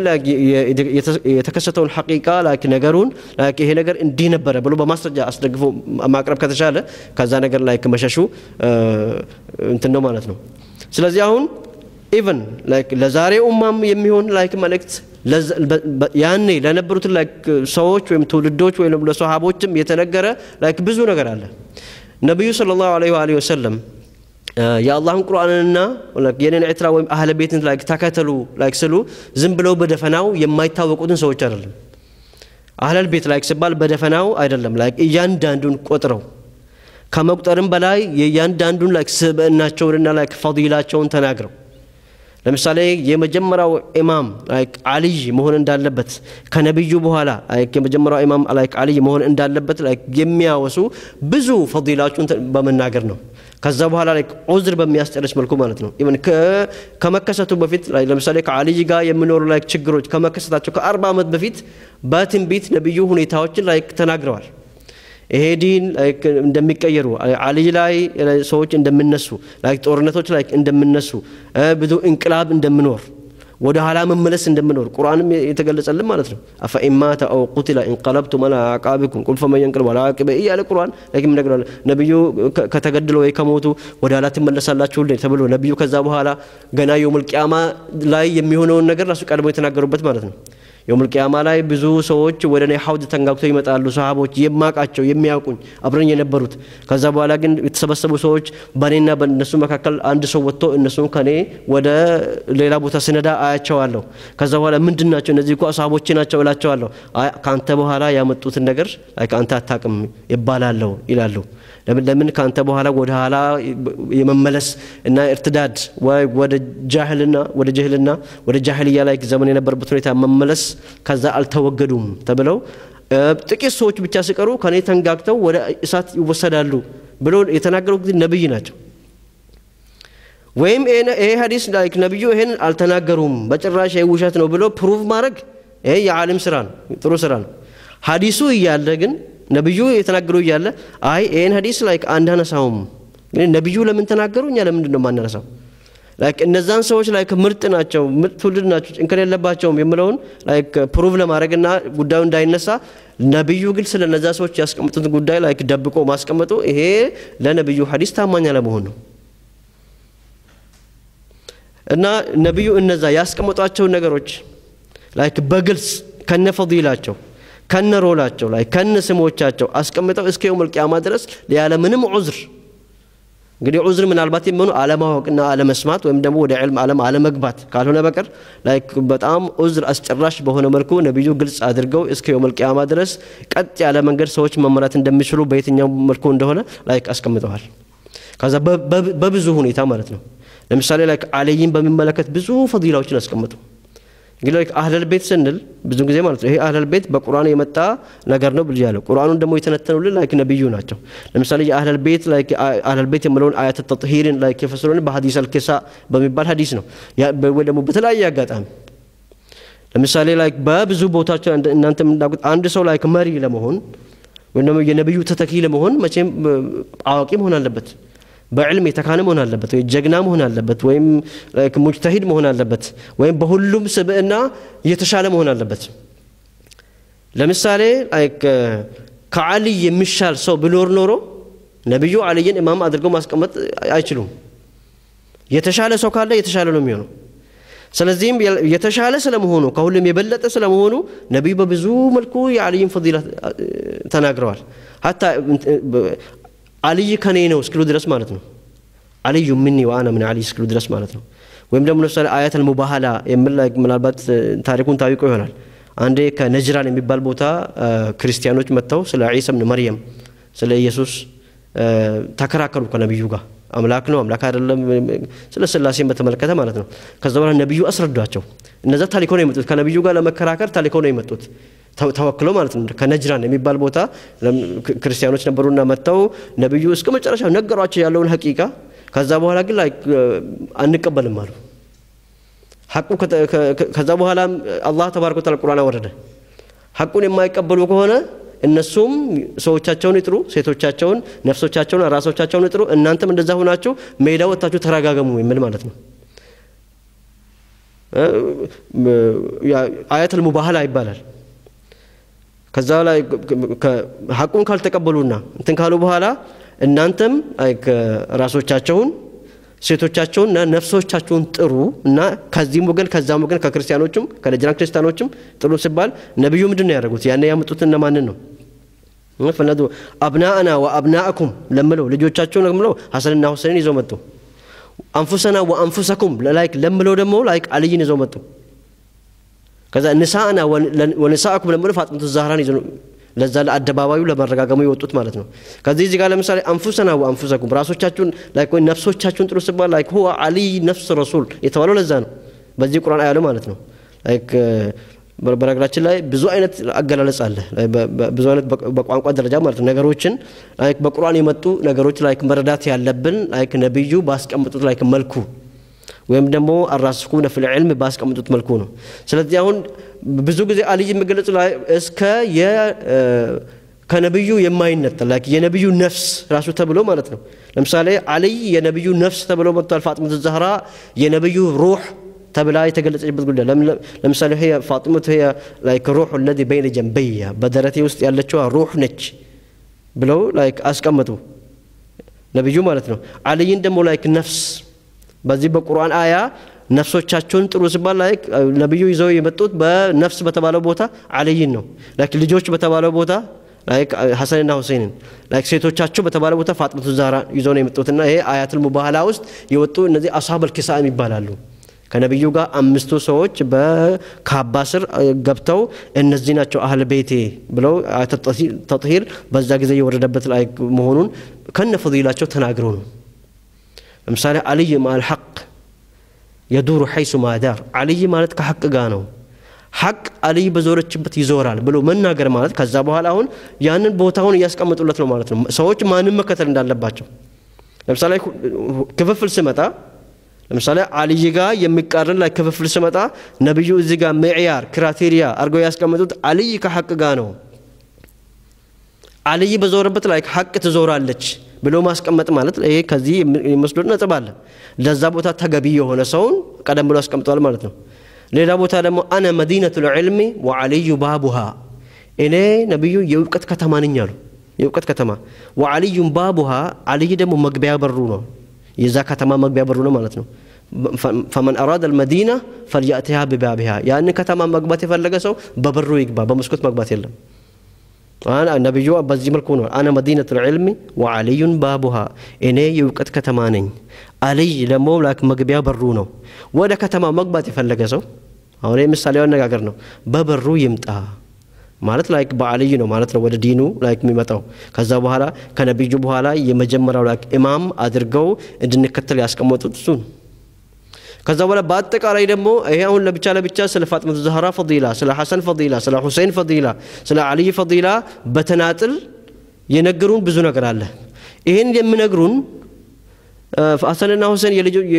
A: የተከሰተውን ሐቂቃ ነገሩን ይሄ ነገር እንዲህ ነበረ ብሎ በማስረጃ አስደግፎ ማቅረብ ከተቻለ ከዛ ነገር ላይ መሸሹ እንትን ነው ማለት ነው። ስለዚህ አሁን ኢቨን ለዛሬ ኡማም የሚሆን ላይክ መልእክት ያኔ ለነበሩት ሰዎች ወይም ትውልዶች ወይም ለሰሃቦችም የተነገረ ላይክ ብዙ ነገር አለ። ነቢዩ ሰለላሁ ዐለይሂ ወአሊሂ ወሰለም የአላህን ቁርአንንና የኔን ኤትራ ወይም አህለ ቤትን ላይክ ተከተሉ ላይክ ስሉ ዝም ብለው በደፈናው የማይታወቁትን ሰዎች አይደለም። አህለል ቤት ላይክ ሲባል በደፈናው አይደለም። ላይክ እያንዳንዱን ቆጥረው ከመቁጠርም በላይ የእያንዳንዱን ላይክ ስብዕናቸውንና ላይክ ፈዲላቸውን ተናግረው ለምሳሌ የመጀመሪያው ኢማም ላይክ አልይ መሆን እንዳለበት ከነቢዩ በኋላ ላይክ የመጀመሪያው ኢማም ላይክ አልይ መሆን እንዳለበት ላይክ የሚያወሱ ብዙ ፈዲላቸውን በመናገር ነው። ከዛ በኋላ ላይ ዑዝር በሚያስጨርስ መልኩ ማለት ነው። ኢቨን ከመከሰቱ በፊት ለምሳሌ ከአልይ ጋር የሚኖሩ ላይ ችግሮች ከመከሰታቸው ከአርባ ዓመት በፊት በትንቢት ነቢዩ ሁኔታዎችን ላይ ተናግረዋል። ይሄ ዲን እንደሚቀየሩ አልይ ላይ ሰዎች እንደሚነሱ ጦርነቶች ላይ እንደሚነሱ ብዙ እንቅላብ እንደምኖር ወደ ኋላ መመለስ እንደምኖር ቁርአንም የተገለጸልን ማለት ነው። አፈኢማተ አው ቁቲለ እንቀለብቱም አላ አዕቃቢኩም ቁል ፈመን የንቅልብ አላ ዓቂበ እያለ ቁርአን ላኪም ነግሯል። ነቢዩ ከተገድለው ወይ ከሞቱ ወደ ኋላ ትመለሳላችሁ ተብሎ ነቢዩ ከዛ በኋላ ገና የውሙል ቂያማ ላይ የሚሆነውን ነገር ራሱ ቀድሞ የተናገሩበት ማለት ነው። የውሙል ቂያማ ላይ ብዙ ሰዎች ወደ እኔ ሐውድ ተንጋግተው ይመጣሉ። ሰሃቦች የማቃቸው የሚያውቁኝ አብረኝ የነበሩት። ከዛ በኋላ ግን የተሰበሰቡ ሰዎች በእኔና በእነሱ መካከል አንድ ሰው ወጥቶ እነሱም ከኔ ወደ ሌላ ቦታ ስነዳ አያቸዋለሁ። ከዛ በኋላ ምንድን ናቸው እነዚህ እኮ ሰሃቦቼ ናቸው እላቸዋለሁ። ከአንተ በኋላ ያመጡትን ነገር ከአንተ አታቅም ይባላለሁ ይላሉ። ለምን ከአንተ በኋላ ወደ ኋላ የመመለስ እና እርትዳድ ወደ ጃህልና ወደ ጅህልና ወደ ጃህልያ ላይ ዘመን የነበረበት ሁኔታ መመለስ ከዛ አልተወገዱም ተብለው ጥቂት ሰዎች ብቻ ሲቀሩ ከኔ ተንጋግተው ወደ እሳት ይወሰዳሉ ብሎ የተናገሩት ግን ነብይ ናቸው። ወይም ይሄ ሀዲስ ላይክ ነብዩ ይሄን አልተናገሩም በጭራሽ ይሄ ውሸት ነው ብሎ ፕሩቭ ማድረግ ይሄ የዓሊም ስራ ነው፣ ጥሩ ስራ ነው። ሀዲሱ እያለ ግን ነብዩ የተናገሩ እያለ አይ ይሄን ሀዲስ ላይክ አናነሳውም። ነብዩ ለምን ተናገሩ? እኛ ለምንድን ነው የማናነሳው? ላይክ እነዛን ሰዎች ላይክ ምርጥ ናቸው፣ ምርጥ ትውልድ ናቸው፣ እንከን የለባቸውም የምለውን ላይክ ፕሩቭ ለማድረግና ጉዳዩ እንዳይነሳ ነብዩ ግን ስለ እነዛ ሰዎች ያስቀምጡትን ጉዳይ ላይክ ደብቆ ማስቀመጡ ይሄ ለነብዩ ሀዲስ ታማኝ አለመሆን ነው። እና ነብዩ እነዛ ያስቀመጧቸውን ነገሮች ላይክ በግልጽ ከነ ፈዲላቸው ከነ ሮላቸው ላይ ከነ ስሞቻቸው አስቀምጠው እስከ የውመል ቂያማ ድረስ ያለ ምንም ዑዝር እንግዲህ ዑዝር ምናልባት የሚሆኑ አለማወቅና አለመስማት ወይም ደግሞ ወደ ዕልም ዓለም አለመግባት ካልሆነ በቀር ላይክ በጣም ዑዝር አስጨራሽ በሆነ መልኩ ነቢዩ ግልጽ አድርገው እስከ የውመል ቂያማ ድረስ ቀጥ ያለ መንገድ ሰዎች መመራት እንደሚችሉ በየትኛው መልኩ እንደሆነ ላይክ አስቀምጠዋል። ከዛ በብዙ ሁኔታ ማለት ነው። ለምሳሌ ላይ አልይን በሚመለከት ብዙ ፈዲላዎችን አስቀምጡ። እንግዲህ ላይ አህለል ቤት ስንል ብዙ ጊዜ ማለት ነው ይሄ አህለል ቤት በቁርአን የመጣ ነገር ነው ብዬ ያለው ቁርአኑን ደግሞ የተነተኑልን ላይክ ነብዩ ናቸው። ለምሳሌ የአህለል ቤት ላይክ አህለል ቤት የምለውን አያተ ተጥሂርን ላይክ የፈሰሩን በሐዲስ አልኪሳ በሚባል ሐዲስ ነው ወይ ደግሞ በተለያየ አጋጣሚ ለምሳሌ ላይክ በብዙ ቦታቸው እናንተ የምናውቁት አንድ ሰው ላይክ መሪ ለመሆን ወይም ደግሞ የነብዩ ተተኪ ለመሆን መቼም አዋቂ መሆን አለበት። በዕልም የተካነ መሆን አለበት፣ ወይ ጀግና መሆን አለበት፣ ወይም ሙጅተሂድ መሆን አለበት፣ ወይም በሁሉም ስብዕና የተሻለ መሆን አለበት። ለምሳሌ ከአልይ የሚሻል ሰው ቢኖር ኖሮ ነቢዩ አልይን ኢማም አድርገው ማስቀመጥ አይችሉም። የተሻለ ሰው ካለ የተሻለ ነው የሚሆነው። ስለዚህም የተሻለ ስለመሆኑ ከሁሉም የበለጠ ስለመሆኑ ነቢዩ በብዙ መልኩ የአልይን ፈዲላ ተናግረዋል። ሀታ አልይ ከኔ ነው እስክሉ ድረስ ማለት ነው። አልዩ ምኒ ወአና ምን አልይ እስክሉ ድረስ ማለት ነው። ወይም ደግሞ ለምሳሌ አያት አልሙባሃላ የምል ምናልባት ታሪኩን ታዊቆ ይሆናል። አንዴ ከነጅራን የሚባል ቦታ ክርስቲያኖች መጥተው ስለ ዒሳ ብን መርየም ስለ ኢየሱስ ተከራከሩ ከነቢዩ ጋር አምላክ ነው አምላክ አይደለም፣ ስለ ስላሴን በተመለከተ ማለት ነው። ከዛ በኋላ ነቢዩ አስረዷቸው። እነዛ ታሊኮ ነው የመጡት ከነቢዩ ጋር ለመከራከር ታሊኮ ነው የመጡት ተወክለው ማለት ነው። ከነጅራን የሚባል ቦታ ክርስቲያኖች ነበሩና መጥተው ነቢዩ እስከ መጨረሻ ነገሯቸው ያለውን ሀቂቃ። ከዛ በኋላ ግን ላይ አንቀበልም አሉ። ሐቁ ከዛ በኋላ አላህ ተባረከ ወተዓላ ቁርአን አወረደ። ሐቁን የማይቀበሉ ከሆነ እነሱም ሰዎቻቸውን ይጥሩ፣ ሴቶቻቸውን፣ ነፍሶቻቸውን፣ ራሶቻቸውን ይጥሩ፣ እናንተም እንደዛ ሆናችሁ ሜዳ ወጥታችሁ ተረጋገሙ የሚል ማለት ነው። አያተል ሙባህላ ይባላል። ከዛ ላይ ሐቁን ካልተቀበሉና እንትን ካሉ በኋላ እናንተም ራሶቻቸውን ሴቶቻቸውን እና ነፍሶቻቸውን ጥሩ እና ከዚህም ወገን ከዛም ወገን ከክርስቲያኖችም ከነጅራን ክርስቲያኖችም ጥሩ ሲባል ነቢዩ ምንድን ነው ያደረጉት? ያኔ ያመጡት እነማንን ነው? ፈለዱ አብናአና ወአብናአኩም ለምለው ልጆቻቸውን ለምለው ሐሰንና ሁሴንን ይዘው መጡ። አንፉሰና ወአንፉሰኩም ላይክ ለምለው ደግሞ ላይክ አልይን ይዘው መጡ። ከዛ ንሳአና ወንሳአኩም ለምለው ፋጥመቱ ዛህራን ይዘው ለዛ ለአደባባዩ ለመረጋገሙ የወጡት ማለት ነው። ከዚህ እዚህ ጋር ለምሳሌ አንፉሰና ወአንፉሰኩም ራሶቻችሁን ላይክ ወይ ነፍሶቻችሁን ጥሩ ሲባል ላይክ ሁወ አልይ ነፍስ ረሱል የተባለው ለዛ ነው። በዚህ ቁርአን አያለው ማለት ነው። ላይክ በነገራችን ላይ ብዙ አይነት አገላለጽ አለ። ብዙ አይነት በቋንቋ ደረጃ ማለት ነው። ነገሮችን ላይክ በቁርአን የመጡ ነገሮች ላይክ መረዳት ያለብን ላይክ ነብዩ ባስቀምጡት ላይክ መልኩ ወይም ደግሞ አራስኩነ ፊል ዒልም ባስቀምጡት መልኩ ነው። ስለዚህ አሁን ብዙ ጊዜ አልይ የሚገለጹ ላይ እስከ ከነብዩ የማይነጠል ላይክ የነብዩ ነፍስ ራሱ ተብሎ ማለት ነው። ለምሳሌ አልይ የነብዩ ነፍስ ተብሎ መጥቷል። ፋጥመቱ ዛህራ የነብዩ ሩህ ተብላ የተገለጸችበት ጉዳይ ለምሳሌ ፋጢመቱ ላይክ ሩሑ ለዚ በይነ ጀንበያ በደረቴ ውስጥ ያለችዋ ሩህ ነች ብለው ላይክ አስቀመጡ ነቢዩ ማለት ነው። አልይን ደግሞ ላይክ ነፍስ በዚህ በቁርአን አያ ነፍሶቻቸውን ጥሩ ሲባል ላይክ ነቢዩ ይዘው የመጡት በነፍስ በተባለው ቦታ አልይን ነው። ላይክ ልጆች በተባለው ቦታ ላይክ ሐሰንና ሁሴንን ላይክ ሴቶቻቸው በተባለ ቦታ ፋጥመቱ ዛህራ ይዘው ነው የመጡትና ይሄ አያቱል ሙባህላ ውስጥ የወጡ እነዚህ አስሀበል ኪሳም ይባላሉ። ከነቢዩ ጋር አምስቱ ሰዎች በካባ ስር ገብተው እነዚህ ናቸው አህል ቤቴ ብለው ተጥሂር በዛ ጊዜ የወረደበት ላይ መሆኑን ከነ ፈዲላቸው ተናግረው ነው። ለምሳሌ አልይ ማል ሐቅ የዱሩ ሐይሱ ማዳር አልይ ማለት ከሐቅ ጋር ነው። ሐቅ አልይ በዞረችበት ይዞራል ብሎ መናገር ማለት ከዛ በኋላ አሁን ያንን ቦታውን እያስቀምጡለት ነው ማለት ነው። ሰዎች ማንም መከተል እንዳለባቸው ለምሳሌ ክፍፍል ስመጣ ለምሳሌ አልይ ጋር የሚቃረን ላይ ክፍፍል ስመጣ ነቢዩ እዚህ ጋር ሚዕያር ክራቴሪያ አድርገው ያስቀምጡት አልይ ከሐቅ ጋር ነው። አልይ በዞረበት ላይ ሐቅ ትዞራለች ብሎ ማስቀመጥ ማለት ይሄ ከዚህ የሚወስዱት ነጥብ አለ። ለዛ ቦታ ተገቢ የሆነ ሰውን ቀደም ብሎ አስቀምጠዋል ማለት ነው። ሌላ ቦታ ደግሞ አነ መዲነቱል ዒልሚ ወአልዩ ባቡሃ እኔ ነቢዩ የእውቀት ከተማ ነኝ አሉ። የእውቀት ከተማ ወአልዩም ባቡሃ አልይ ደግሞ መግቢያ በሩ ነው። የዛ ከተማ መግቢያ በሩ ነው ማለት ነው። ፈመን አራደ አልመዲና ፈልያእቲሃ ቢባቢሃ ያን ከተማ መግባት የፈለገ ሰው በበሩ ይግባ፣ በመስኮት መግባት የለም። ነቢዩ በዚህ መልኩ ነው። አነ መዲነቱ ልዕልሚ ወአልዩን ባቡሃ እኔ የእውቀት ከተማ ነኝ። አልይ ደግሞ ላክ መግቢያ በሩ ነው። ወደ ከተማ መግባት የፈለገ ሰው አሁን ምሳሌው አነጋገር ነው። በበሩ ይምጣ። ማለት ላይክ በአልይ ነው ማለት ነው ወደ ዲኑ ላይክ የሚመጣው ከዛ በኋላ ከነቢዩ በኋላ የመጀመሪያው ላይክ ኢማም አድርገው እንድንከተል ያስቀመጡት እሱ ነው ከዛ በኋላ በአጠቃላይ ደግሞ ይሄ አሁን ለብቻ ለብቻ ስለ ፋጥመቱ ዛህራ ፈዲላ ስለ ሐሰን ፈዲላ ስለ ሁሴን ፈዲላ ስለ አልይ ፈዲላ በተናጥል የነገሩን ብዙ ነገር አለ ይህን የሚነግሩን ሐሰንና ሁሴን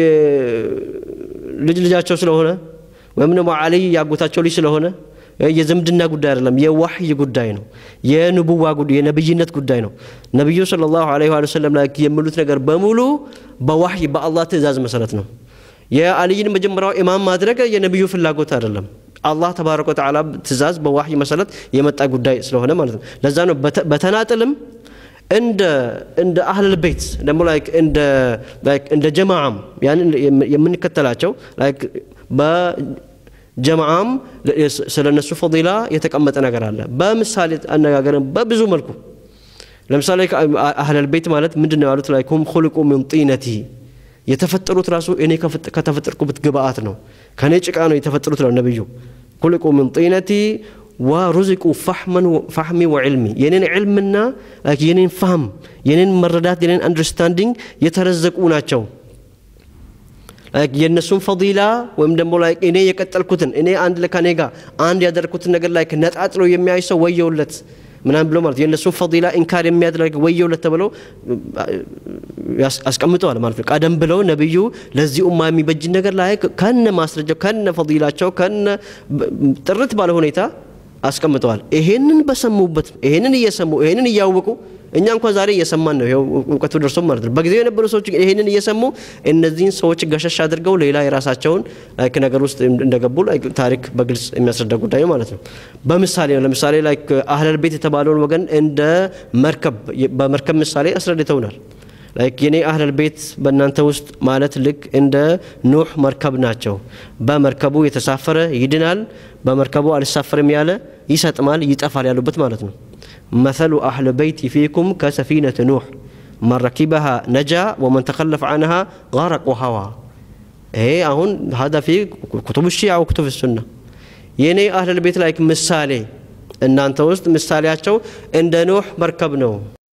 A: ልጅ ልጃቸው ስለሆነ ወይም ደግሞ አልይ ያጎታቸው ልጅ ስለሆነ የዝምድና ጉዳይ አይደለም የዋህይ ጉዳይ ነው የንቡዋ ጉዳይ የነብይነት ጉዳይ ነው ነቢዩ ስለ ላሁ ለ ወሰለም ላይ የሚሉት ነገር በሙሉ በዋህይ በአላህ ትእዛዝ መሰረት ነው የአልይን መጀመሪያው ኢማም ማድረግ የነቢዩ ፍላጎት አይደለም አላህ ተባረከ ወተዓላ ትእዛዝ በዋህይ መሰረት የመጣ ጉዳይ ስለሆነ ማለት ነው ለዛ ነው በተናጥልም እንደ እንደ አህለል ቤት ደግሞ ላይክ እንደ ላይክ እንደ ጀማዓም ያንን የምንከተላቸው ላይክ በጀማዓም ስለ እነሱ ፈዲላ የተቀመጠ ነገር አለ በምሳሌ አነጋገርን በብዙ መልኩ ለምሳሌ አህለል ቤት ማለት ምንድን ነው ያሉት ላይክ ሁም ሁልቁ ምን ጢነቲ የተፈጠሩት ራሱ እኔ ከተፈጠርኩበት ግብአት ነው ከእኔ ጭቃ ነው የተፈጠሩት ነው ነቢዩ ሁልቁ ምን ጢነቲ ወሩዚቁ ፋህሚ ወዕልሚ የኔን ዕልምና የኔን ፋህም የኔን መረዳት የኔን አንደርስታንዲንግ የተረዘቁ ናቸው የእነሱን ፈዲላ ወይም ደግሞ ላይ እኔ የቀጠልኩትን እኔ አንድ ከኔ ጋር አንድ ያደረግኩትን ነገር ላይ ነጣጥሎ የሚያይ ሰው ወየውለት ምናምን ብሎ ማለት የእነሱን ፈዲላ ኢንካር የሚያደርግ ወየውለት ተብለው አስቀምጠዋል ማለት ነው ቀደም ብለው ነቢዩ ለዚህ ኡማ የሚበጅን ነገር ላይ ከነ ማስረጃው ከነ ፈዲላቸው ከነ ጥርት ባለ ሁኔታ አስቀምጠዋል ይሄንን በሰሙበት ይሄንን እየሰሙ ይሄንን እያወቁ እኛ እንኳን ዛሬ እየሰማን ነው ይኸው እውቀቱ ደርሶ ማለት ነው በጊዜው የነበሩ ሰዎች ይሄንን እየሰሙ እነዚህን ሰዎች ገሸሽ አድርገው ሌላ የራሳቸውን ላይክ ነገር ውስጥ እንደገቡ ላይክ ታሪክ በግልጽ የሚያስረዳ ጉዳይ ማለት ነው በምሳሌ ነው ለምሳሌ ላይክ አህለል ቤት የተባለውን ወገን እንደ መርከብ በመርከብ ምሳሌ አስረድተውናል ላይክ የኔ አህለል ቤት በእናንተ ውስጥ ማለት ልክ እንደ ኑህ መርከብ ናቸው በመርከቡ የተሳፈረ ይድናል በመርከቡ አልሳፈርም ያለ ይሰጥማል ይጠፋል ያሉበት ማለት ነው مثل أهل بيت فيكم كسفينة نوح من ركبها نجا ومن تخلف عنها غرق وهوى ይሄ አሁን هذا في كتب الشيعة وكتب السنة የኔ አህለል ቤት ላይክ ምሳሌ እናንተ ውስጥ ምሳሌያቸው እንደ ኖህ መርከብ ነው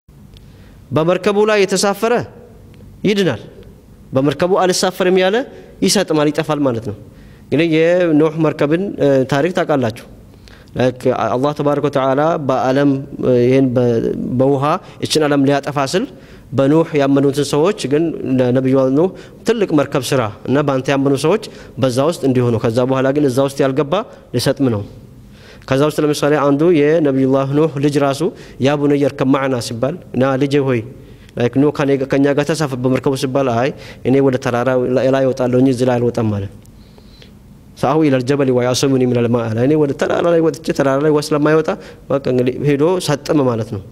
A: በመርከቡ ላይ የተሳፈረ ይድናል በመርከቡ አልሳፈርም ያለ ይሰጥማል ይጠፋል ማለት ነው እንግዲህ የኖህ መርከብን ታሪክ ታውቃላችሁ አላህ ተባረከ ወተዓላ በአለም ይህን በውሃ እችን ዓለም ሊያጠፋ ስል በኑህ ያመኑትን ሰዎች ግን ነቢዩ ኑህ ትልቅ መርከብ ስራ እና በአንተ ያመኑ ሰዎች በዛ ውስጥ እንዲሆኑ ከዛ በኋላ ግን እዛ ውስጥ ያልገባ ሊሰጥም ነው ከዛ ውስጥ ለምሳሌ አንዱ የነቢዩላህ ኑህ ልጅ ራሱ ያ ቡነየ እርከብ ማዕና ሲባል ና ልጄ ሆይ ላይክ ኖ ከኛ ጋር ተሳፈር በመርከቡ ሲባል አይ እኔ ወደ ተራራ ላይ እወጣለሁ እንጂ እዚህ ላይ አልወጣም ማለት ሰአሁ ኢለል ጀበል ወያሰሙኒ ሚነል ማ አለ እኔ ወደ ተራራ ላይ ወጥቼ ተራራ ላይ ስለማይወጣ በቃ እንግዲህ ሄዶ ሰጥም ማለት ነው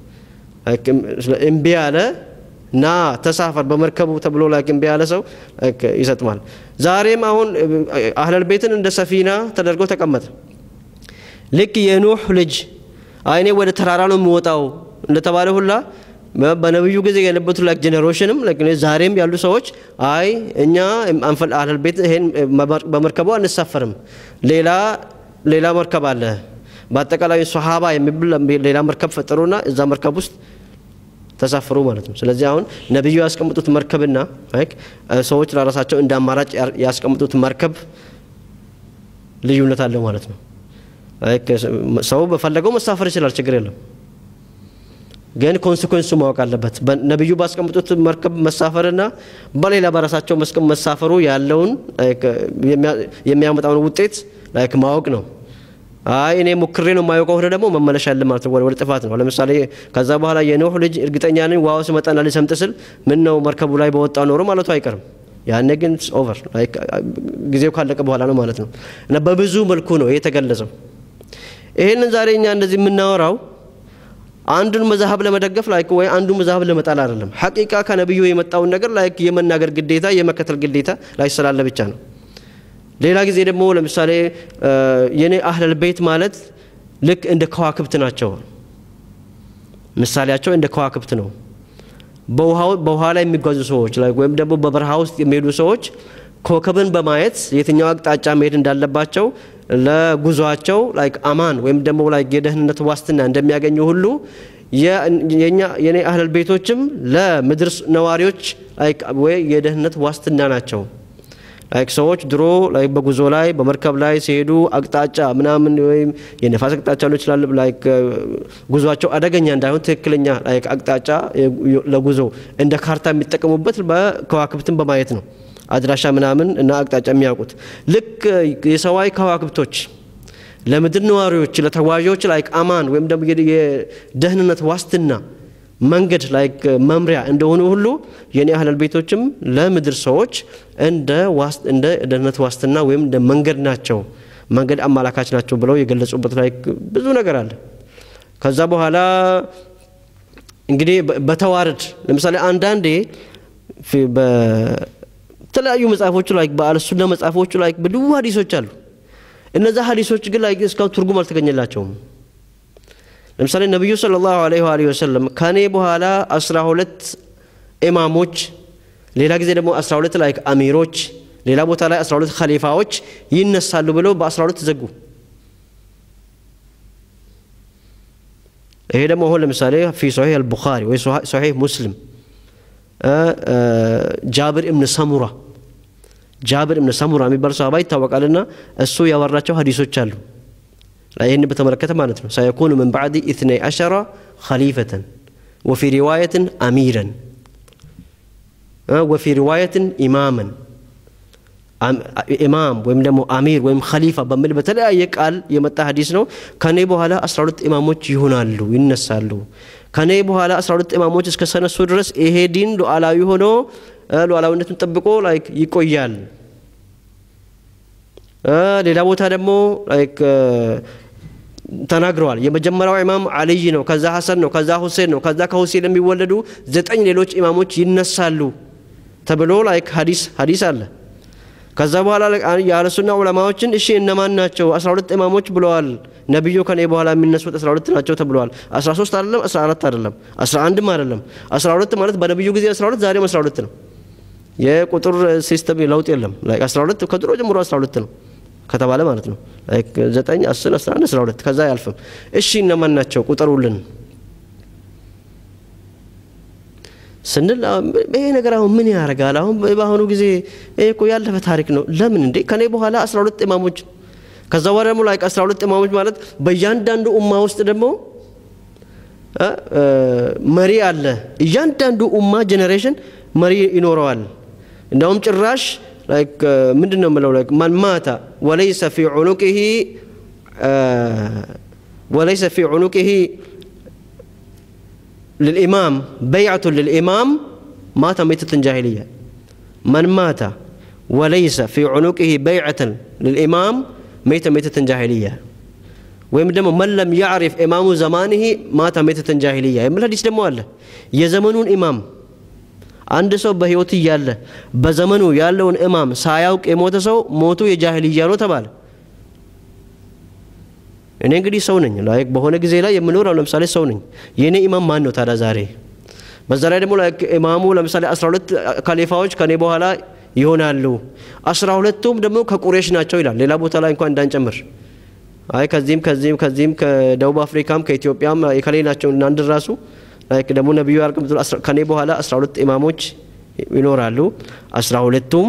A: እምቢ ያለ ና ተሳፈር በመርከቡ ተብሎ ላይ እምቢ ያለ ሰው ይሰጥማል ዛሬም አሁን አህለል ቤትን እንደ ሰፊና ተደርጎ ተቀመጠ ልክ የኑህ ልጅ አይኔ ወደ ተራራ ነው የሚወጣው እንደተባለ ሁላ በነብዩ ጊዜ የነበሩት ላይክ ጄኔሬሽንም ዛሬም ያሉ ሰዎች አይ እኛ አንፈል አህለል ቤት ይሄን በመርከቡ አንሳፈርም ሌላ ሌላ መርከብ አለ በአጠቃላይ ሶሃባ የሚብል ሌላ መርከብ ፈጠሩና እዛ መርከብ ውስጥ ተሳፈሩ ማለት ነው ስለዚህ አሁን ነቢዩ ያስቀምጡት መርከብና ሰዎች ለራሳቸው እንደ አማራጭ ያስቀምጡት መርከብ ልዩነት አለው ማለት ነው ሰው በፈለገው መሳፈር ይችላል ችግር የለም ግን ኮንሲኮንሱ ማወቅ አለበት ነቢዩ ባስቀምጡት መርከብ መሳፈርና በሌላ በራሳቸው መስቀም መሳፈሩ ያለውን የሚያመጣውን ውጤት ላይክ ማወቅ ነው አይ እኔ ሞክሬ ነው የማየው ከሆነ ደግሞ መመለሻ ያለ ማለት ነው ወደ ጥፋት ነው ለምሳሌ ከዛ በኋላ የኖህ ልጅ እርግጠኛ ነኝ ዋው ስመጣና ሊሰምጥ ስል ምን ነው መርከቡ ላይ በወጣ ኖሮ ማለቱ አይቀርም ያኔ ግን ኦቨር ጊዜው ካለቀ በኋላ ነው ማለት ነው እና በብዙ መልኩ ነው ይሄ የተገለጸው ይሄንን ዛሬ እኛ እንደዚህ የምናወራው አንዱን መዛሀብ ለመደገፍ ላይክ ወይ አንዱ መዛሀብ ለመጣል አይደለም ሐቂቃ ከነብዩ የመጣውን ነገር ላይክ የመናገር ግዴታ የመከተል ግዴታ ላይ ስላለ ብቻ ነው ሌላ ጊዜ ደግሞ ለምሳሌ የኔ አህለል ቤት ማለት ልክ እንደ ከዋክብት ናቸው ምሳሌያቸው እንደ ከዋክብት ነው በውሃ ላይ የሚጓዙ ሰዎች ላይ ወይም ደግሞ በበረሃ ውስጥ የሚሄዱ ሰዎች ኮከብን በማየት የትኛው አቅጣጫ መሄድ እንዳለባቸው ለጉዟቸው ላይክ አማን ወይም ደግሞ ላይክ የደህንነት ዋስትና እንደሚያገኙ ሁሉ የኛ የኔ አህለል ቤቶችም ለምድር ነዋሪዎች ላይክ ወይ የደህንነት ዋስትና ናቸው። ላይክ ሰዎች ድሮ ላይክ በጉዞ ላይ በመርከብ ላይ ሲሄዱ አቅጣጫ ምናምን ወይም የነፋስ አቅጣጫ ሊሆን ይችላል። ላይክ ጉዟቸው አደገኛ እንዳይሆን ትክክለኛ ላይክ አቅጣጫ ለጉዞ እንደ ካርታ የሚጠቀሙበት በከዋክብትን በማየት ነው። አድራሻ ምናምን እና አቅጣጫ የሚያውቁት ልክ የሰማይ ከዋክብቶች ለምድር ነዋሪዎች ለተጓዦች ላይክ አማን ወይም ደግሞ የደህንነት ዋስትና መንገድ ላይክ መምሪያ እንደሆኑ ሁሉ የኔ አህለል ቤቶችም ለምድር ሰዎች እንደ እንደ ደህንነት ዋስትና ወይም እንደ መንገድ ናቸው፣ መንገድ አመላካች ናቸው ብለው የገለጹበት ላይ ብዙ ነገር አለ። ከዛ በኋላ እንግዲህ በተዋረድ ለምሳሌ አንዳንዴ በተለያዩ መጽሐፎቹ ላይ በአልሱና መጽሐፎቹ ላይ ብዙ ሀዲሶች አሉ። እነዛ ሀዲሶች ግን ላይ እስካሁን ትርጉም አልተገኘላቸውም። ለምሳሌ ነቢዩ ሰለላሁ ዐለይሂ ወአሊሂ ወሰለም ከኔ በኋላ አስራ ሁለት ኢማሞች፣ ሌላ ጊዜ ደግሞ አስራ ሁለት ላይ አሚሮች፣ ሌላ ቦታ ላይ አስራ ሁለት ኸሊፋዎች ይነሳሉ ብለው በአስራ ሁለት ዘጉ። ይሄ ደግሞ አሁን ለምሳሌ ፊ ሶሒህ አልቡኻሪ ወይ ሶሒህ ሙስሊም ጃብር እብን ሰሙራ ጃብር እብን ሰሙራ የሚባል ሰሃባ ይታወቃልና እሱ ያወራቸው ሀዲሶች አሉ። ይህን በተመለከተ ማለት ነው። ሰየኩኑ ምን ባዕድ ኢትነይ አሸራ ኸሊፈተን ወፊ ሪዋየትን አሚረን ወፊ ሪዋየትን ኢማመን ኢማም ወይም ደግሞ አሚር ወይም ኸሊፋ በሚል በተለያየ ቃል የመጣ ሀዲስ ነው። ከኔ በኋላ 12 ኢማሞች ይሆናሉ፣ ይነሳሉ። ከኔ በኋላ 12 ኢማሞች እስከ ሰነሱ ድረስ ይሄ ዲን ሉዓላዊ ሆኖ ሉዓላዊነቱን ጠብቆ ላይክ ይቆያል። ሌላ ቦታ ደግሞ ላይክ ተናግረዋል። የመጀመሪያው ኢማም አልይ ነው፣ ከዛ ሐሰን ነው፣ ከዛ ሁሴን ነው፣ ከዛ ከሁሴን የሚወለዱ ዘጠኝ ሌሎች ኢማሞች ይነሳሉ ተብሎ ላይክ ሀዲስ ሀዲስ አለ። ከዛ በኋላ የአለሱና ዑለማዎችን እሺ እነማን ናቸው? 12 ኢማሞች ብለዋል ነቢዩ ከኔ በኋላ የሚነሱት 12 ናቸው ተብለዋል። 13 አይደለም፣ 14 አይደለም፣ 11ም አይደለም። 12 ማለት በነቢዩ ጊዜ 12 ዛሬም 12 ነው። የቁጥር ሲስተም ለውጥ የለም። ላይክ 12 ከድሮ ጀምሮ 12 ነው ከተባለ ማለት ነው። ላይክ 9 10 11 12 ከዛ አያልፍም። እሺ እነማን ናቸው ቁጠሩልን ስንል ይሄ ነገር አሁን ምን ያደርጋል? አሁን በአሁኑ ጊዜ ይሄ እኮ ያለፈ ታሪክ ነው። ለምን እንዴ ከኔ በኋላ 12 ኢማሞች ከዛ በኋላ ደግሞ ላይክ 12 ኢማሞች ማለት በእያንዳንዱ ኡማ ውስጥ ደግሞ መሪ አለ። እያንዳንዱ ኡማ ጄኔሬሽን መሪ ይኖረዋል። እንዳውም ጭራሽ ላይክ ምንድን ነው የምለው ላይክ ማን ማታ ወለይሰ ፊ ዑኑቂሂ ወለይሰ ፊ ዑኑቂሂ للإمام بيعة للإمام مات ميتة جاهلية من مات وليس في عنقه بيعة للإمام ميت ميتة جاهلية ወይም ደግሞ መን ለም ያዕሪፍ ኢማሙ ዘማንህ ማታ ሜተተን ጃሂልያ የሚል ሀዲስ ደግሞ አለ። የዘመኑን ኢማም አንድ ሰው በህይወት እያለ በዘመኑ ያለውን ኢማም ሳያውቅ የሞተ ሰው ሞቱ የጃሂልያ ነው ተባለ። እኔ እንግዲህ ሰው ነኝ። ላይክ በሆነ ጊዜ ላይ የምኖረው ለምሳሌ ሰው ነኝ። የእኔ ኢማም ማን ነው ታዲያ ዛሬ? በዛ ላይ ደግሞ ላይክ ኢማሙ ለምሳሌ 12 ካሊፋዎች ከኔ በኋላ ይሆናሉ። አስራ ሁለቱም ደግሞ ከቁሬሽ ናቸው ይላል። ሌላ ቦታ ላይ እንኳን እንዳንጨምር አይ ከዚህም ከዚህም ከዚህም ከደቡብ አፍሪካም ከኢትዮጵያም የከሌ ናቸው እናንድ ራሱ ላይክ ደግሞ ነቢዩ ያርቅም ከኔ በኋላ 12 ኢማሞች ይኖራሉ። አስራ ሁለቱም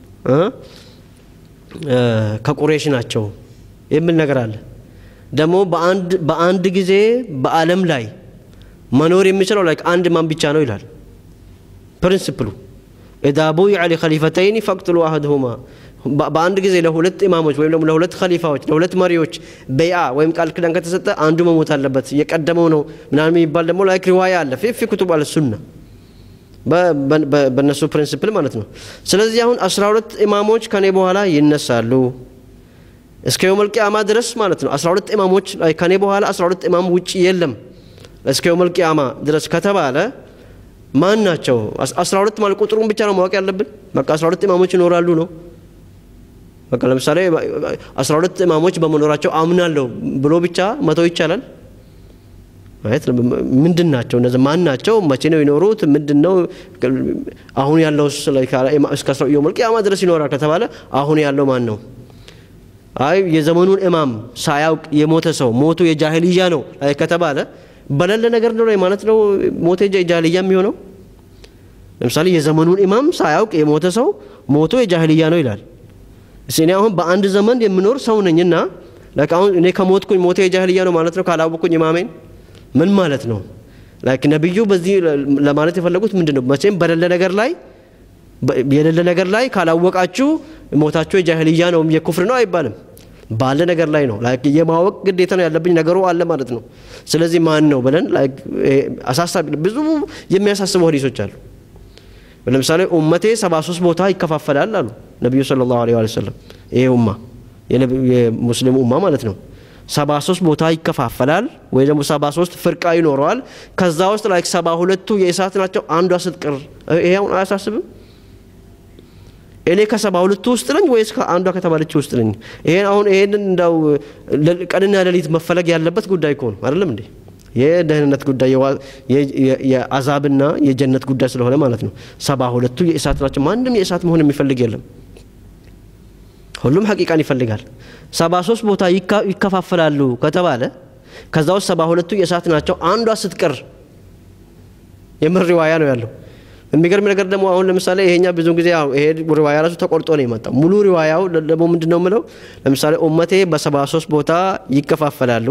A: ከቁሬሽ ናቸው የሚል ነገር አለ። ደግሞ በአንድ በአንድ ጊዜ በዓለም ላይ መኖር የሚችለው ላይክ አንድ ማን ብቻ ነው ይላል ፕሪንስፕሉ ኢዛ ቡይዐ ሊኸሊፈተይኒ ፈቅትሉ አህድሁማ በአንድ ጊዜ ለሁለት ኢማሞች ወይም ደግሞ ለሁለት ኸሊፋዎች ለሁለት መሪዎች በይአ ወይም ቃል ኪዳን ከተሰጠ አንዱ መሞት አለበት የቀደመው ነው ምናምን የሚባል ደግሞ ላይክ ሪዋያ አለ ፊ ኩቱብ አለ ሱና በእነሱ ፕሪንስፕል ማለት ነው ስለዚህ አሁን አስራ ሁለት ኢማሞች ከኔ በኋላ ይነሳሉ እስከ የውመል ቂያማ ድረስ ማለት ነው 12 ኢማሞች ላይ ከኔ በኋላ 12 ኢማም ውጭ የለም እስከ የውመል ቂያማ ድረስ ከተባለ ማን ናቸው 12 ማለት ቁጥሩን ብቻ ነው ማወቅ ያለብን በቃ 12 ኢማሞች ይኖራሉ ነው በቃ ለምሳሌ 12 ኢማሞች በመኖራቸው አምናለሁ ብሎ ብቻ መተው ይቻላል ማለት ምንድን ናቸው እነዚህ ማን ናቸው መቼ ነው የኖሩት ምንድን ነው አሁን ያለው እስከ የውመል ቂያማ ድረስ ይኖራል ከተባለ አሁን ያለው ማን ነው አይ የዘመኑን ኢማም ሳያውቅ የሞተ ሰው ሞቱ የጃሂልያ ነው ከተባለ በሌለ ነገር ነው ማለት ነው ሞተ የጃሂልያ የሚሆነው። ለምሳሌ የዘመኑን ኢማም ሳያውቅ የሞተ ሰው ሞቶ የጃሂልያ ነው ይላል። እኔ አሁን በአንድ ዘመን የምኖር ሰው ነኝና አሁን እኔ ከሞትኩኝ ሞተ የጃሂልያ ነው ማለት ነው ካላወቅኩኝ ኢማሜን ምን ማለት ነው? ላይክ ነቢዩ በዚህ ለማለት የፈለጉት ምንድን ነው? መቼም በሌለ ነገር ላይ የሌለ ነገር ላይ ካላወቃችሁ ሞታችሁ የጃሂልያ ነው የኩፍር ነው አይባልም። ባለ ነገር ላይ ነው ላይክ የማወቅ ግዴታ ነው ያለብኝ ነገሩ አለ ማለት ነው። ስለዚህ ማን ነው ብለን ላይክ አሳሳቢ ብዙ የሚያሳስቡ ሀዲሶች አሉ። ለምሳሌ ኡመቴ 73 ቦታ ይከፋፈላል አሉ ነቢዩ ሰለላሁ ዐለይሂ ወሰለም። ይሄ ኡማ የሙስሊም ኡማ ማለት ነው። 73 ቦታ ይከፋፈላል ወይ ደግሞ 73 ፍርቃ ይኖረዋል። ከዛ ውስጥ ላይክ 72ቱ የእሳት ናቸው፣ አንዷ ስትቀር። ይሄ አሁን አያሳስብም? እኔ ከሰባ ሁለቱ ውስጥ ነኝ ወይስ ከአንዷ ከተባለች ውስጥ ነኝ? ይሄን አሁን ይሄንን እንዳው ቀንና ሌሊት መፈለግ ያለበት ጉዳይ እኮ ነው አይደለም እንዴ? የደህንነት ጉዳይ የአዛብና የጀነት ጉዳይ ስለሆነ ማለት ነው። ሰባ ሁለቱ የእሳት ናቸው። ማንም የእሳት መሆን የሚፈልግ የለም። ሁሉም ሐቂቃን ይፈልጋል። ሰባ ሶስት ቦታ ይከፋፈላሉ ከተባለ ከዛ ውስጥ ሰባ ሁለቱ የእሳት ናቸው፣ አንዷ ስትቀር የምር ሪዋያ ነው ያለው። የሚገርም ነገር ደግሞ አሁን ለምሳሌ ይሄኛ ብዙ ጊዜ ይሄ ሪዋያ ራሱ ተቆርጦ ነው የመጣው። ሙሉ ሪዋያው ደግሞ ምንድን ነው የምለው ለምሳሌ ኡመቴ በሰባ ሶስት ቦታ ይከፋፈላሉ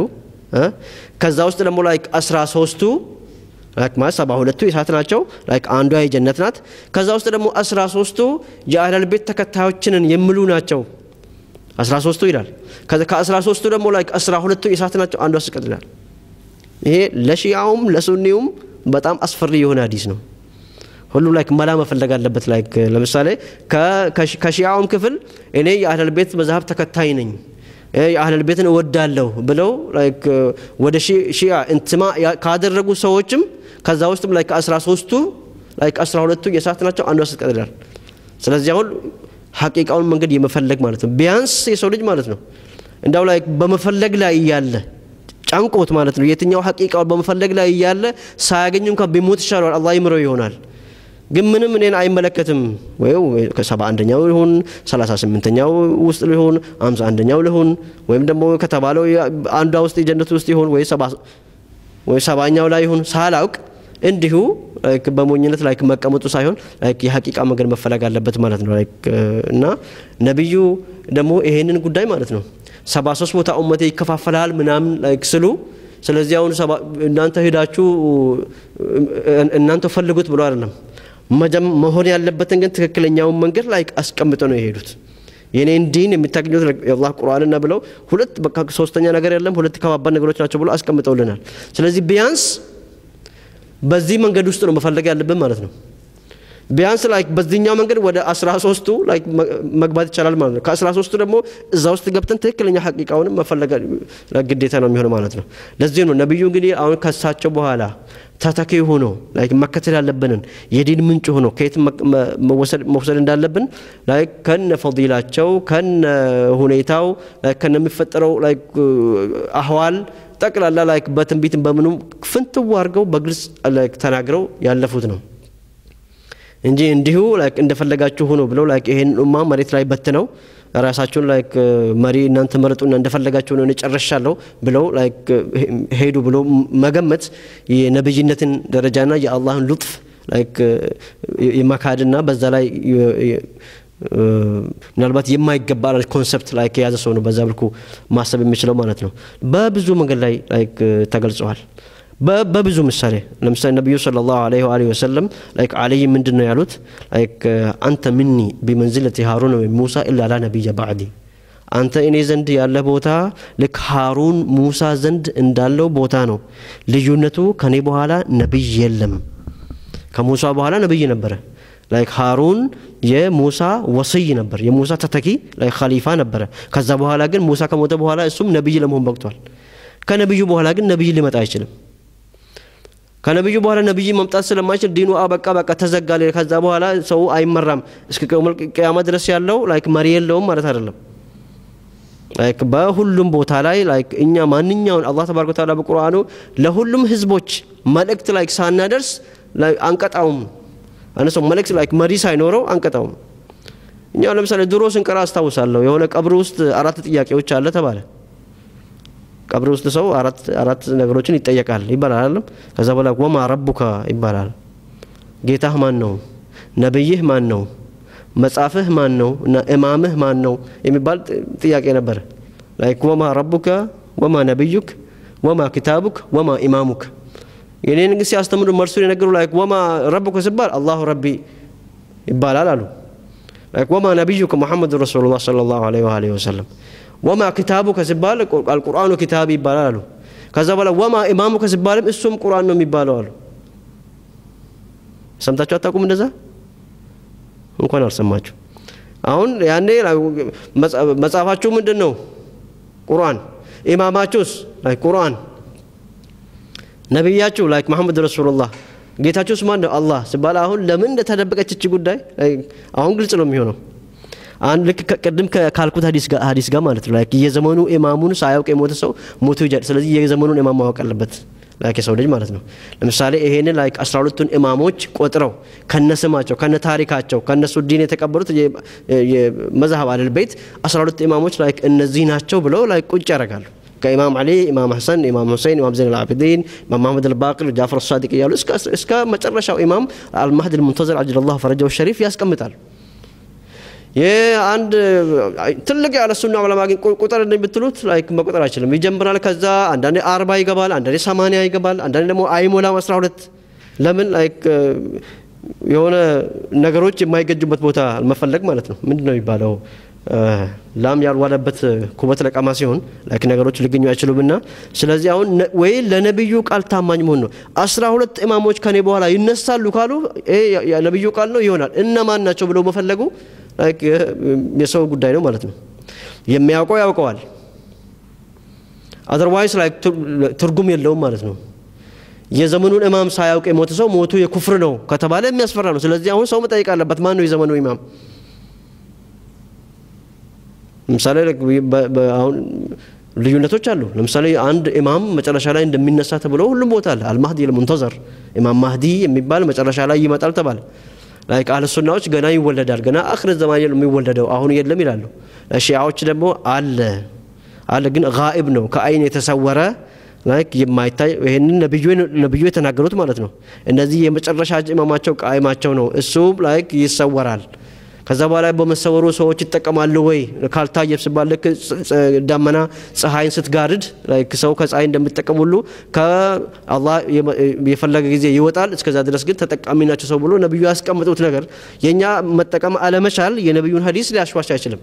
A: ከዛ ውስጥ ደግሞ ላይክ አስራ ሶስቱ ላይክ ማለት ሰባ ሁለቱ የእሳት ናቸው። ላይክ አንዷ የጀነት ናት። ከዛ ውስጥ ደግሞ አስራ ሶስቱ የአህለል ቤት ተከታዮችንን የሚሉ ናቸው። አስራ ሶስቱ ይላል። ከአስራ ሶስቱ ደግሞ ላይክ አስራ ሁለቱ የእሳት ናቸው። አንዷ ስቀጥ ይላል። ይሄ ለሺያውም ለሱኒውም በጣም አስፈሪ የሆነ ሀዲስ ነው። ሁሉም ላይክ መላ መፈለግ አለበት። ላይክ ለምሳሌ ከሺያውም ክፍል እኔ የአህለል ቤት መዛሀብ ተከታይ ነኝ የአህለል ቤትን እወዳለሁ ብለው ላይክ ወደ ሺያ እንትማ ካደረጉ ሰዎችም ከዛ ውስጥም ላይ ከአስራ ሶስቱ ላይ ከአስራ ሁለቱ የእሳት ናቸው። አንዷ ስትቀጥላል። ስለዚህ አሁን ሐቂቃውን መንገድ የመፈለግ ማለት ነው። ቢያንስ የሰው ልጅ ማለት ነው እንዳው ላይ በመፈለግ ላይ እያለ ጫንቆት ማለት ነው የትኛው ሐቂቃውን በመፈለግ ላይ እያለ ሳያገኙ እንኳን ቢሞት ይሻለዋል። አላህ ይምረው ይሆናል። ግን ምንም እኔን አይመለከትም ወይ ከሰባ አንደኛው ይሁን ሰላሳ ስምንተኛው ውስጥ ሊሆን አምሳ አንደኛው ሊሆን ወይም ደግሞ ከተባለው አንዷ ውስጥ የጀነት ውስጥ ይሆን ወይ ወይ ሰባኛው ላይ ይሁን ሳላውቅ እንዲሁ በሞኝነት ላይክ መቀመጡ ሳይሆን ላይክ የሐቂቃ መንገድ መፈለግ አለበት ማለት ነው። ላይክ እና ነቢዩ ደግሞ ይሄንን ጉዳይ ማለት ነው ሰባ ሶስት ቦታ ኡመቴ ይከፋፈላል ምናምን ላይክ ስሉ ስለዚህ አሁን እናንተ ሄዳችሁ እናንተ ፈልጉት ብሎ አይደለም መሆን ያለበትን ግን ትክክለኛውን መንገድ ላይ አስቀምጠው ነው የሄዱት። የኔን ዲን የምታገኙት የአላህ ቁርአንና ብለው ሁለት በቃ ሶስተኛ ነገር የለም ሁለት ከባባድ ነገሮች ናቸው ብሎ አስቀምጠውልናል። ስለዚህ ቢያንስ በዚህ መንገድ ውስጥ ነው መፈለግ ያለብን ማለት ነው። ቢያንስ ላይክ በዚህኛው መንገድ ወደ አስራ ሶስቱ ላይክ መግባት ይቻላል ማለት ነው። ከአስራ ሶስቱ ደግሞ እዛ ውስጥ ገብተን ትክክለኛ ሐቂቃውንም መፈለግ ግዴታ ነው የሚሆነው ማለት ነው። ለዚህ ነው ነቢዩ እንግዲህ አሁን ከሳቸው በኋላ ተተኪ ሆኖ ላይክ መከተል ያለብንን የዲን ምንጭ ሆኖ ከየት መውሰድ እንዳለብን ላይክ ከነ ፈዲላቸው ከነ ሁኔታው ከነ የሚፈጠረው ላይክ አህዋል ጠቅላላ ላይክ በትንቢትን በምኑም ፍንትው አድርገው በግልጽ ላይክ ተናግረው ያለፉት ነው እንጂ እንዲሁ ላይክ እንደፈለጋችሁ ሆኖ ብለው ላይክ ይሄን ኡማ መሬት ላይ በትነው ራሳቸውን ላይክ መሪ እናንተ መረጡና እንደፈለጋችሁ ነው ጨርሻለሁ ብለው ላይክ ሄዱ ብሎ መገመት የነብይነትን ደረጃና የአላህን ሉጥፍ ላይክ የመካድና በዛ ላይ ምናልባት የማይገባ ኮንሰፕት ላይክ የያዘ ሰው ነው በዛ መልኩ ማሰብ የሚችለው ማለት ነው። በብዙ መንገድ ላይ ላይክ ተገልጸዋል። በብዙ ምሳሌ ለምሳሌ ነቢዩ ሰለላሁ ዐለይሂ ወአሊሂ ወሰለም ላይክ አለይ ምንድን ነው ያሉት? ላይክ አንተ ሚኒ ቢመንዝለቲ ሃሩን ወይ ሙሳ ኢላ ላ ነቢየ ባዕዲ አንተ እኔ ዘንድ ያለ ቦታ ልክ ሃሩን ሙሳ ዘንድ እንዳለው ቦታ ነው። ልዩነቱ ከኔ በኋላ ነቢይ የለም። ከሙሳ በኋላ ነቢይ ነበረ። ላይክ ሃሩን የሙሳ ወስይ ነበር፣ የሙሳ ተተኪ ላይ ኸሊፋ ነበረ። ከዛ በኋላ ግን ሙሳ ከሞተ በኋላ እሱም ነቢይ ለመሆን በቅቷል። ከነቢዩ በኋላ ግን ነቢይ ሊመጣ አይችልም። ከነቢዩ በኋላ ነቢይ መምጣት ስለማይችል ዲኑ አበቃ በቃ ተዘጋ። ከዛ በኋላ ሰው አይመራም እስከ ቅያማ ድረስ ያለው ላይክ መሪ የለውም ማለት አይደለም። ላይክ በሁሉም ቦታ ላይ ላይክ እኛ ማንኛውን አላህ ተባረከ ወተዓላ በቁርአኑ ለሁሉም ህዝቦች መልእክት ላይክ ሳናደርስ አንቀጣውም። አንድ ሰው መልእክት ላይክ መሪ ሳይኖረው አንቀጣውም። እኛ ለምሳሌ ድሮ ስንቀራ አስታውሳለሁ የሆነ ቀብር ውስጥ አራት ጥያቄዎች አለ ተባለ ቀብር ውስጥ ሰው አራት አራት ነገሮችን ይጠየቃል ይባላል አይደለም ከዛ በኋላ ወማ ረቡካ ይባላል ጌታህ ማን ነው ነብይህ ማን ነው መጻፍህ ማን ነው እና እማምህ ማን ነው የሚባል ጥያቄ ነበር ላይክ ወማ ረቡከ ወማ ነብዩክ ወማ ኪታቡክ ወማ ኢማሙክ የኔን ግን ሲያስተምሩ መልሱን የነገሩ ላይክ ወማ ረቡከ ሲባል አላሁ ረቢ ይባላል አሉ ላይክ ወማ ነቢዩከ ሙሐመድ ረሱሉላህ ሰለላሁ ዐለይሂ ወአሊሂ ወሰለም ወማ ኪታቡከ ሲባል አልቁርአኑ ኪታብ ይባላል አሉ ከዛ በኋላ ወማ ኢማሙከ ሲባልም እሱም ቁርአን ነው የሚባለው አሉ ሰምታችሁ አታውቁም እንደዛ እንኳን አልሰማችሁ አሁን ያኔ መጽሐፋችሁ ምንድን ነው ቁርአን ኢማማችሁስ ላይ ቁርአን ነቢያችሁ ላይክ መሐመድ ረሱሉላህ ጌታችሁስ ማን ነው አላህ ሲባል አሁን ለምን እንደተደበቀች እች ጉዳይ አሁን ግልጽ ነው የሚሆነው አንድ ልክ ቅድም ካልኩት ሀዲስ ጋር ማለት ነው ላይክ የዘመኑ ኢማሙን ሳያውቅ የሞተ ሰው ሞቶ ይጃል ስለዚህ የዘመኑን ኢማም ማወቅ አለበት ላይክ የሰው ልጅ ማለት ነው ለምሳሌ ይሄንን ላይክ አስራ ሁለቱን ኢማሞች ቆጥረው ከነስማቸው ከነ ታሪካቸው ከነሱ ዲን የተቀበሉት የመዝሀብ አለል ቤት አስራ ሁለት ኢማሞች ላይክ እነዚህ ናቸው ብለው ላይክ ቁጭ ያደርጋሉ ከኢማም አሊ ኢማም ሐሰን ኢማም ሁሴን ኢማም ዘይን አልዓቢዲን ኢማም መሐመድ አልባቅር ጃፈር ሳዲቅ እያሉ እስከ መጨረሻው ኢማም አልማህድ ልሙንተዘር አጅለላሁ ፈረጃው ሸሪፍ ያስቀምጣል አንድ ትልቅ ያለ ሱና ዑለማ ግን ቁጥር ብትሉት ላይክ መቁጠር አይችልም ይጀምራል ከዛ አንዳንዴ አርባ ይገባል አንዳንዴ ሰማንያ ይገባል አንዳንዴ ደግሞ አይሞላም አስራ ሁለት ለምን ላይክ የሆነ ነገሮች የማይገጁበት ቦታ መፈለግ ማለት ነው ምንድን ነው የሚባለው ላም ያልዋለበት ኩበት ለቀማ ሲሆን ላይክ ነገሮች ሊገኙ አይችሉምና ስለዚህ አሁን ወይ ለነቢዩ ቃል ታማኝ መሆን ነው አስራ ሁለት ኢማሞች ከኔ በኋላ ይነሳሉ ካሉ ነቢዩ ቃል ነው ይሆናል እነማን ናቸው ብለው መፈለጉ የሰው ጉዳይ ነው ማለት ነው የሚያውቀው ያውቀዋል አዘርዋይስ ላይ ትርጉም የለውም ማለት ነው የዘመኑን ኢማም ሳያውቅ የሞተ ሰው ሞቱ የኩፍር ነው ከተባለ የሚያስፈራ ነው ስለዚህ አሁን ሰው መጠየቅ አለበት ማን ነው የዘመኑ ኢማም ለምሳሌ አሁን ልዩነቶች አሉ ለምሳሌ አንድ ኢማም መጨረሻ ላይ እንደሚነሳ ተብሎ ሁሉም ቦታ አለ አልማህዲ ልሙንተዘር ኢማም ማህዲ የሚባል መጨረሻ ላይ ይመጣል ተባለ ላይክ አህለ ሱናዎች ገና ይወለዳል ገና አክር ዘማን የሚወለደው አሁን የለም ይላሉ ሺያዎች ደግሞ አለ አለ ግን ጋኢብ ነው ከአይን የተሰወረ ላይክ የማይታይ ይህንን ነብዩ የተናገሩት ማለት ነው እነዚህ የመጨረሻ ኢማማቸው ቃይማቸው ነው እሱ ላይክ ይሰወራል ከዛ በኋላ በመሰወሩ ሰዎች ይጠቀማሉ ወይ ካልታየ ሲባል ልክ ዳመና ፀሐይን ስትጋርድ ሰው ከፀሐይ እንደሚጠቀም ሁሉ ከአላህ የፈለገ ጊዜ ይወጣል እስከዛ ድረስ ግን ተጠቃሚ ናቸው ሰው ብሎ ነቢዩ ያስቀምጡት ነገር የእኛ መጠቀም አለመቻል የነቢዩን ሀዲስ ሊያሽዋሽ አይችልም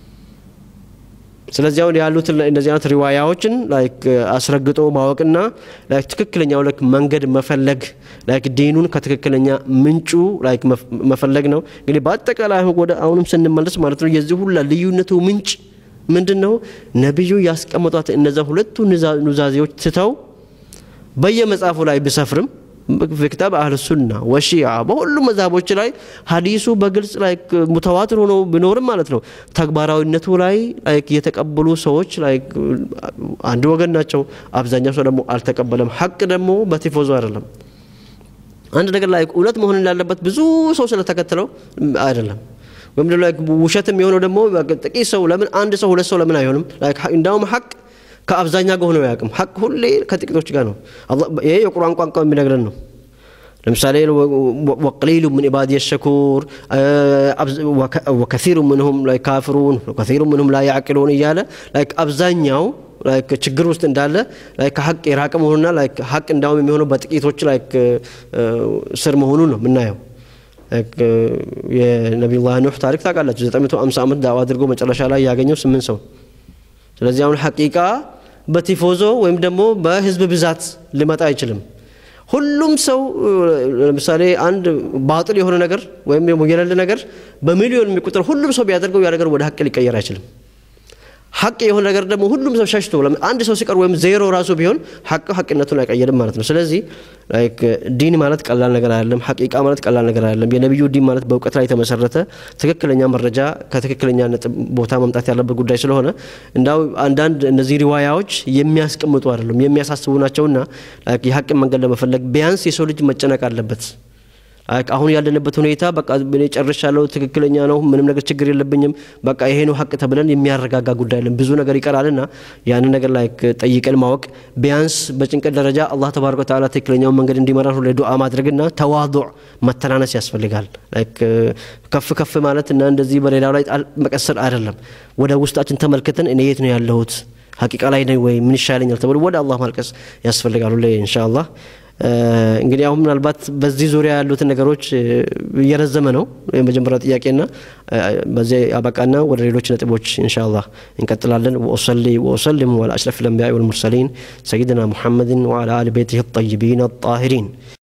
A: ስለዚህ አሁን ያሉት እነዚህ አይነት ሪዋያዎችን ላይክ አስረግጦ ማወቅና ላይክ ትክክለኛው ላይክ መንገድ መፈለግ ላይክ ዲኑን ከትክክለኛ ምንጩ ላይክ መፈለግ ነው እንግዲህ በአጠቃላይ ወደ አሁንም ስንመለስ ማለት ነው የዚህ ሁላ ልዩነቱ ምንጭ ምንድን ነው ነቢዩ ያስቀመጧት እነዛ ሁለቱ ኑዛዜዎች ትተው በየመጽሐፉ ላይ ብሰፍርም በክታብ አህል ሱና ወሺዓ በሁሉም መዛቦች ላይ ሀዲሱ በግልጽ ላይ ሙተዋትር ሆኖ ቢኖርም ማለት ነው ተግባራዊነቱ ላይ የተቀበሉ ሰዎች አንድ ወገን ናቸው አብዛኛው ሰው ደግሞ አልተቀበለም ሀቅ ደግሞ በቲፎዞ አይደለም አንድ ነገር ላይ እውነት መሆን እንዳለበት ብዙ ሰው ስለተከተለው አይደለም ወይም ደግሞ ውሸትም የሆነው ደግሞ ጥቂት ሰው ለምን አንድ ሰው ሁለት ሰው ለምን አይሆንም እንዳውም ሀቅ ከአብዛኛ ጋር ሆነው ያቅም ሀቅ ሁሌ ከጥቂቶች ጋር ነው ይሄ የቁርአን ቋንቋ የሚነግረን ነው ለምሳሌ ወቀሊሉ ምን ኢባድ የሸኩር ወከሲሩ ምንሁም ላይ ካፍሩን ወከሲሩ ምንሁም ላይ ያዕቅሉን እያለ አብዛኛው ችግር ውስጥ እንዳለ ከሀቅ የራቀ መሆኑና ሀቅ እንዳውም የሚሆነው በጥቂቶች ስር መሆኑን ነው የምናየው የነቢዩላህ ኑህ ታሪክ ታውቃላችሁ 950 ዓመት ዳዋ አድርጎ መጨረሻ ላይ ያገኘው ስምንት ሰው ስለዚህ አሁን ሐቂቃ በቲፎዞ ወይም ደግሞ በህዝብ ብዛት ሊመጣ አይችልም ሁሉም ሰው ለምሳሌ አንድ ባጥል የሆነ ነገር ወይም የሌለ ነገር በሚሊዮን የሚቆጠር ሁሉም ሰው ቢያደርገው ያ ነገር ወደ ሀቅ ሊቀየር አይችልም ሀቅ የሆነ ነገር ደግሞ ሁሉም ሰው ሸሽቶ አንድ ሰው ሲቀር ወይም ዜሮ ራሱ ቢሆን ሀቅ ሀቅነቱን አይቀየርም ማለት ነው ስለዚህ ዲን ማለት ቀላል ነገር አይደለም ሐቂቃ ማለት ቀላል ነገር አይደለም የነቢዩ ዲን ማለት በእውቀት ላይ የተመሰረተ ትክክለኛ መረጃ ከትክክለኛ ነጥብ ቦታ መምጣት ያለበት ጉዳይ ስለሆነ እንዳው አንዳንድ እነዚህ ሪዋያዎች የሚያስቀምጡ አይደሉም የሚያሳስቡ ናቸውና የሀቅን መንገድ ለመፈለግ ቢያንስ የሰው ልጅ መጨነቅ አለበት አሁን ያለንበት ሁኔታ በቃ እኔ ጨርሻለሁ፣ ትክክለኛ ነው፣ ምንም ነገር ችግር የለብኝም፣ በቃ ይሄ ነው ሀቅ ተብለን የሚያረጋጋ ጉዳይ የለም። ብዙ ነገር ይቀራልና ያንን ነገር ላይ ጠይቀን ማወቅ ቢያንስ በጭንቀት ደረጃ አላህ ተባረከ ወተዓላ ትክክለኛውን መንገድ እንዲመራን ሁሌ ዱዓ ማድረግና ተዋዱዕ መተናነስ ያስፈልጋል። ከፍ ከፍ ማለት እና እንደዚህ በሌላው ላይ መቀሰል አይደለም። ወደ ውስጣችን ተመልክተን እኔ የት ነው ያለሁት ሀቂቃ ላይ ነኝ ወይ ምን ይሻለኛል ተብሎ ወደ አላህ ማልቀስ ያስፈልጋል ሁሌ ኢንሻአላህ። እንግዲህ አሁን ምናልባት በዚህ ዙሪያ ያሉትን ነገሮች እየረዘመ ነው የመጀመሪያው ጥያቄና በዚህ አበቃና ወደ ሌሎች ነጥቦች ኢንሻአላህ እንቀጥላለን። ወሰሊ ወሰልም ወላ አሽረፍ ልአንቢያኢ ወልሙርሰሊን ሰይድና ሙሐመድን ወዓላ አሊ ቤቲህ ጠይቢን አጣሂሪን